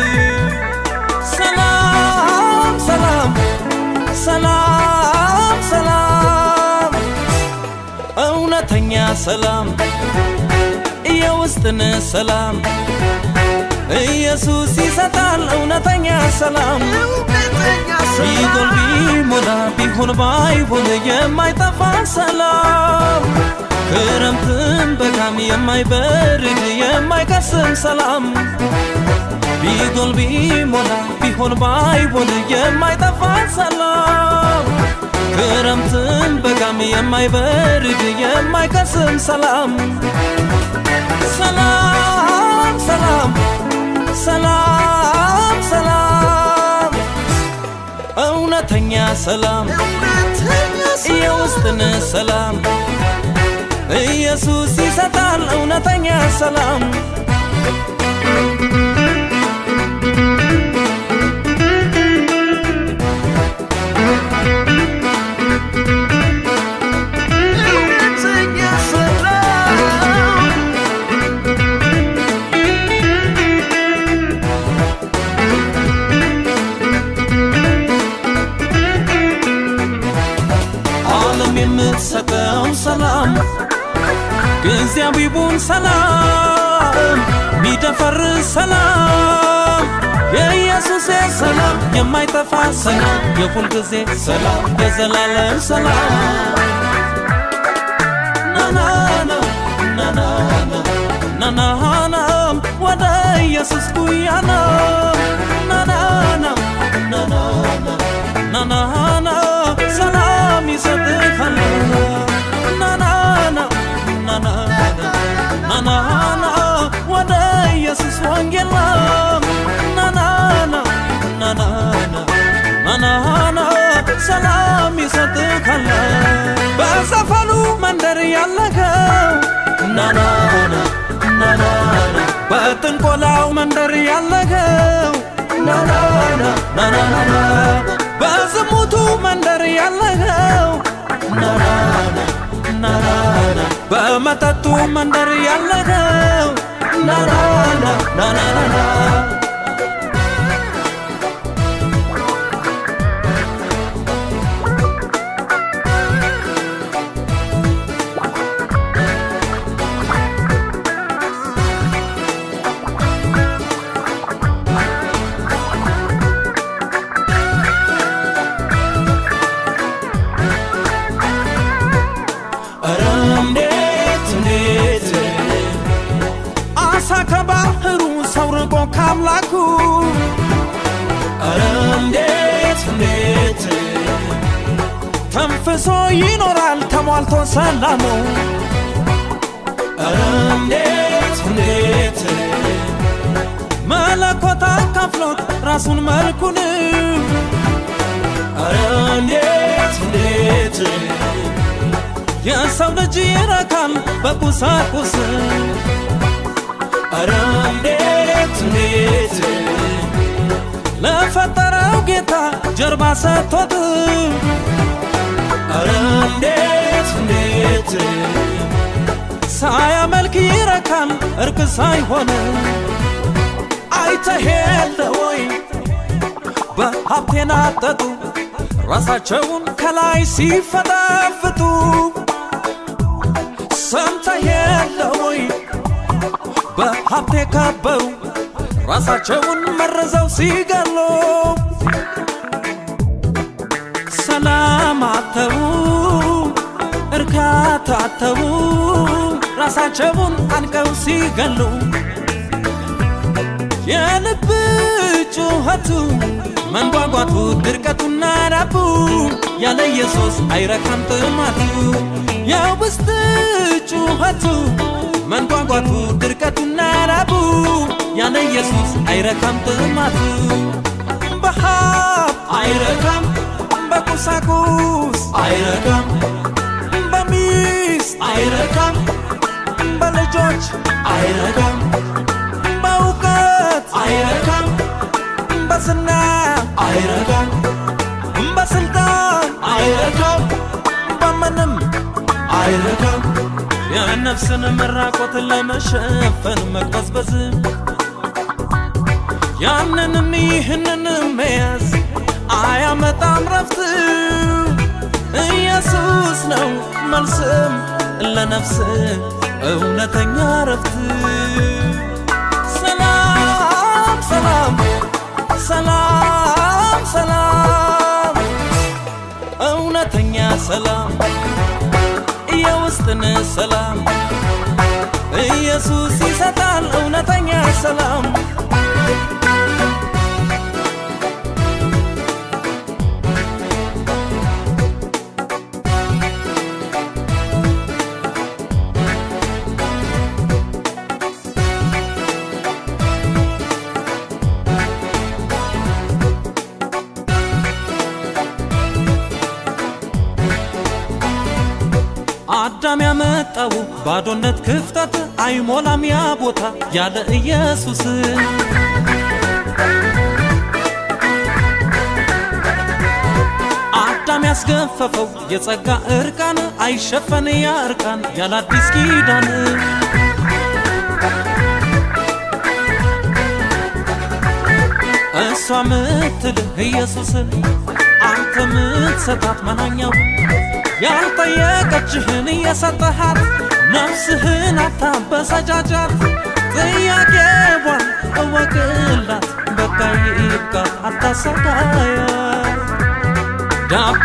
ሰላም ሰላም ሰላም ሰላም እውነተኛ ሰላም የውስጥን ሰላም ኢየሱስ ይሰጣል እውነተኛ ሰላም ቢጎል ቢሞላ ቢሆን ባይሆን የማይጠፋ ሰላም ክረምትም በጋም የማይበርድ የማይከስም ሰላም ቢጎል ቢሞላ ቢሆን ባይሆን የማይጠፋ ሰላም ክረምትም በጋም የማይበርድ የማይከስም ሰላም ሰላም ሰላም ሰላም ሰላም እውነተኛ ሰላም የውስጥን ሰላም ኢየሱስ ይሰጣል እውነተኛ ሰላም ዓለም የምትሰጠው ሰላም ጊዜያዊውን ሰላም ሚደፈርስ ሰላም የኢየሱስ ሰላም የማይጠፋ ሰላም የሁል ጊዜ ሰላም የዘላለም ሰላም ናናና ናናና ናናናም ወደ ኢየሱስ ጉያና ናናና ናናና ናናና ሰላም ይሰጥሃል ናናና ናናና ናናና ወደ ኢየሱስ ወንጌል ናናና ናናና ናናና ሰላም ይሰጥሃል በሰፈሉ መንደር ያለኸው ናናና ናናና በጥንቆላው መንደር ያለኸው ናናና ናናና በዝሙቱ መንደር ያለኸው ናናና ናናና በመጠጡ መንደር ያለኸው ናናና ናናና ኧረ እንዴት እንዴት አሳ ከባህሩ ሰው ርቆ ካምላኩ ኧረ እንዴት እንዴት ተንፍሶ ይኖራል ተሟልቶ ሰላሙ ኧረ እንዴት እንዴት መለኮት አካፍሎት ራሱን መልኩን ኧረ እንዴት እንዴት የሰው ልጅ ይረካል በቁሳቁስ ኧረ እንዴት እንዴት ለፈጠረው ጌታ ጀርባ ሰጥቶት ኧረ እንዴት እንዴት ሳያመልክ ይረካል እርቅ ሳይሆን አይተህ የለ ወይ በሀብቴን አጠጡ ራሳቸውን ከላይ ሲፈጠፍጡ ሰምተህ የለ ወይ በሀብቴ ከበሩ ራሳቸውን መርዘው ሲገሉ ሰላም አተው እርካታ አተው ራሳቸውን አንቀው ሲገሉ የልብ ጩኸቱ መንጓጓቱ ድርቀቱና ራቡ ያለ ኢየሱስ አይረካም ጥማቱ የውስጥ ጩኸቱ መንጓጓቱ ድርቀቱና ራቡ ያለ ኢየሱስ አይረካም ጥማቱ በሀብ አይረካም በቁሳቁስ አይረካም በሚስት አይረካም በልጆች አይረካም በእውቀት አይረካም በዝና አይረካም በስልጣን አይረካም በምንም አይረካም የነፍስን መራቆትን ለመሸፈን መቅበዝበዝ ያንንም ይህንንም መያዝ አያመጣም ረፍት ኢየሱስ ነው መልስም ለነፍስ እውነተኛ ረፍት ሰላም ሰላም ሰላም ሰላም እውነተኛ ሰላም የውስጥን ሰላም ኢየሱስ ይሰጣል እውነተኛ ሰላም አዳም ያመጣው ባዶነት ክፍተት አይሞላም ያ ቦታ ያለ ኢየሱስ አዳም ያስገፈፈው የጸጋ እርቃን አይሸፈን ያ እርቃን ያለ አዲስ ኪዳን እሷ ምትልህ ኢየሱስን አንተ ምትሰጣት መናኛው ያልጠየቀችህን እየሰጠሃት ነፍስህን አታበሰጃጃት ጥያቄዋን እወቅላት በቃ ይብቃት አታሰቃያት ዳቦ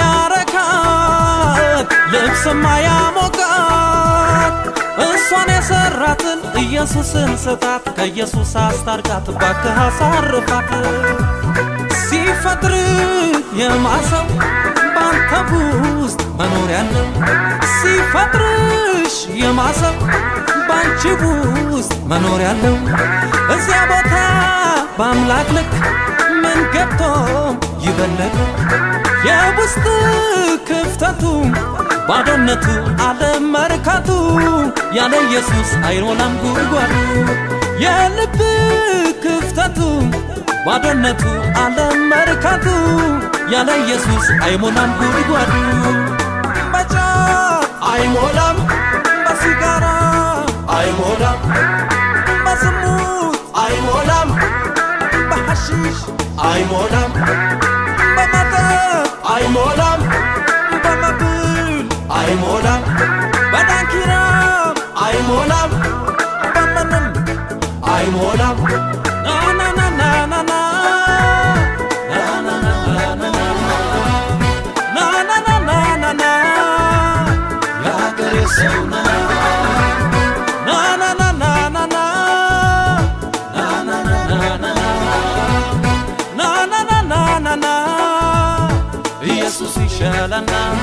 ያረካት ልብስማ ያሞቃት እሷን የሰራትን ኢየሱስን ስጣት ከኢየሱስ አስታርቃት ባክህ አሳርፋት ሲፈጥር የማሰው ባንተ ውስጥ መኖር ያለው ሲፈጥርሽ የማሰብ ባንቺ ውስጥ መኖር ያለው እዚያ ቦታ በአምላክ ልክ ምን ገብቶም ይበለጥ የውስጥ ክፍተቱ ባዶነቱ አለመርካቱ ያለ ኢየሱስ አይሞላም ጉድጓዱ የልብ ክፍተቱ ባዶነቱ አለመርካቱ ያለ ኢየሱስ አይሞላም ጉድጓዱ በጫት አይሞላም በሲጋራ አይሞላም በዝሙት አይሞላም በሐሺሽ አይሞላም በመጠጥ አይሞላም በመብል አይሞላም በዳንኪራም አይሞላም በምንም አይሞላም ናናናናናና ናናናናናና የሀገሬ ሰው ናናናናናና ናናናናናና ኢየሱስ ይሻለናል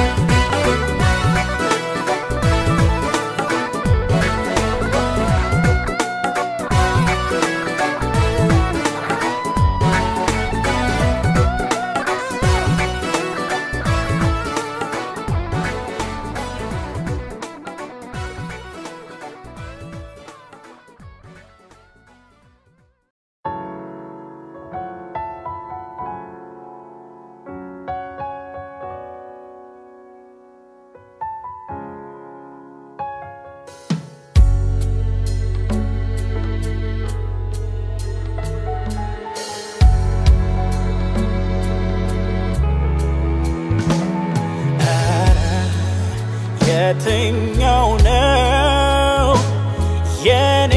የትኛው ነው የኔ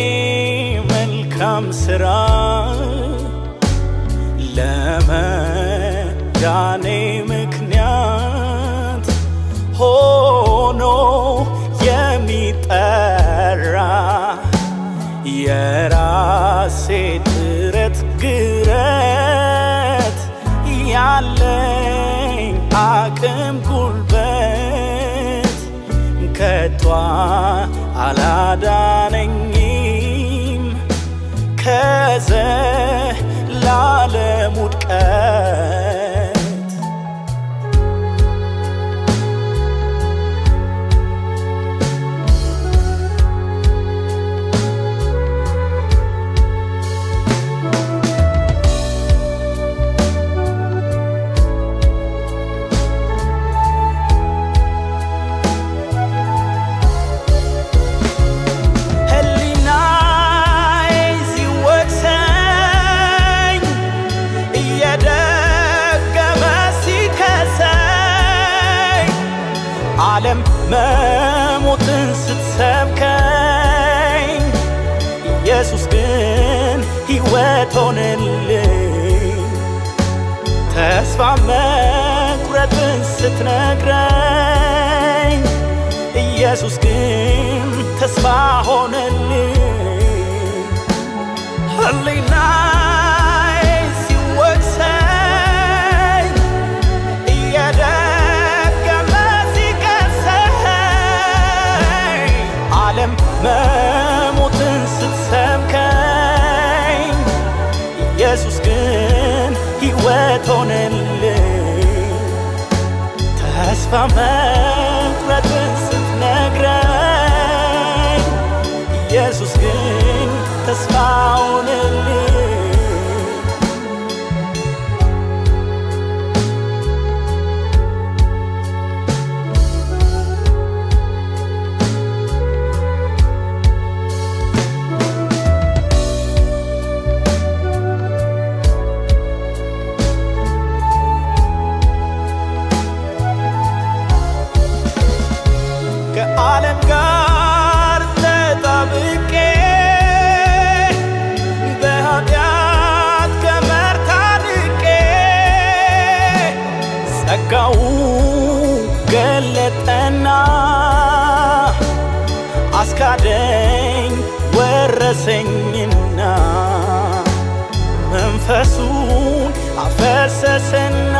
መልካም ስራ ለመዳኔ ምክንያት ሆኖ የሚጠራ የራሴ ጥረት ግረት ያለኝ አቅም ጉልበት ከቷ አላዳነኝም ከዘላለም ውድቀት ዓለም መሞትን ስትሰብከኝ ኢየሱስ ግን ሕይወት ሆነልኝ ተስፋ መቁረጥን ስትነግረኝ ኢየሱስ ግን ተስፋ ሆነልኝ ህሊናዬ ሲወቅሰኝ እየደገመ ሲከሰኝ ዓለም መሞትን ስትሰብከኝ ኢየሱስ ግን ሕይወት ሆነልኝ ተስፋ መቁረጥን ስትነግረኝ ኢየሱስ ግን ተስፋ ሆነልኝ ከዓለም ጋር ተጣብቄ በኃጢአት ገመድ ታንቄ ጸጋው ገለጠና አስካደኝ ወረሰኝና መንፈሱን አፈሰሰና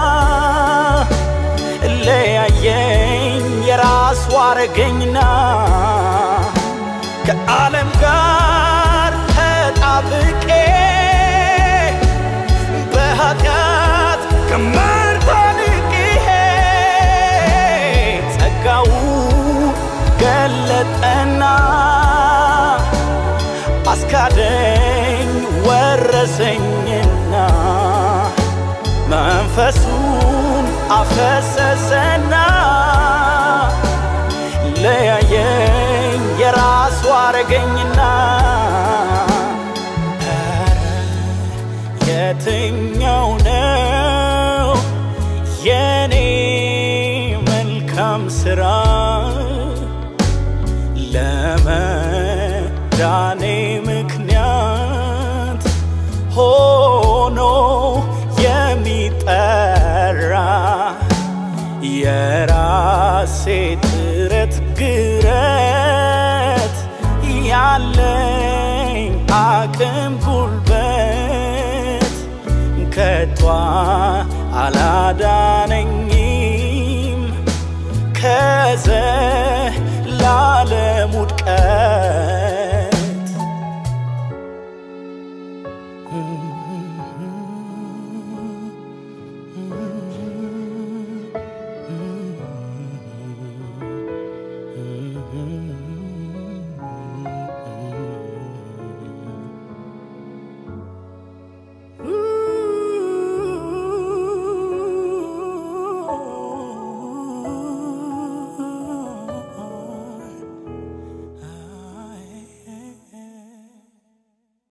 ለያየኝ የራሱ አረገኝና ከዓለም ጋር ተጣብቄ በኃጢአት ገመድ ታንቄ ጸጋው ገለጠና አስካደኝ ወረሰኝና መንፈሱን አፈሰሰና ለያየኝ የራሱ አረገኝና ኧረ የትኛው ነው የኔ መልካም ስራ ለመዳኔ ምክንያት ሆኖ የሚጠራ የራሴ ጥረት ግረት ያለኝ አቅም ጉልበት ከቷ አላዳነኝም ከዘ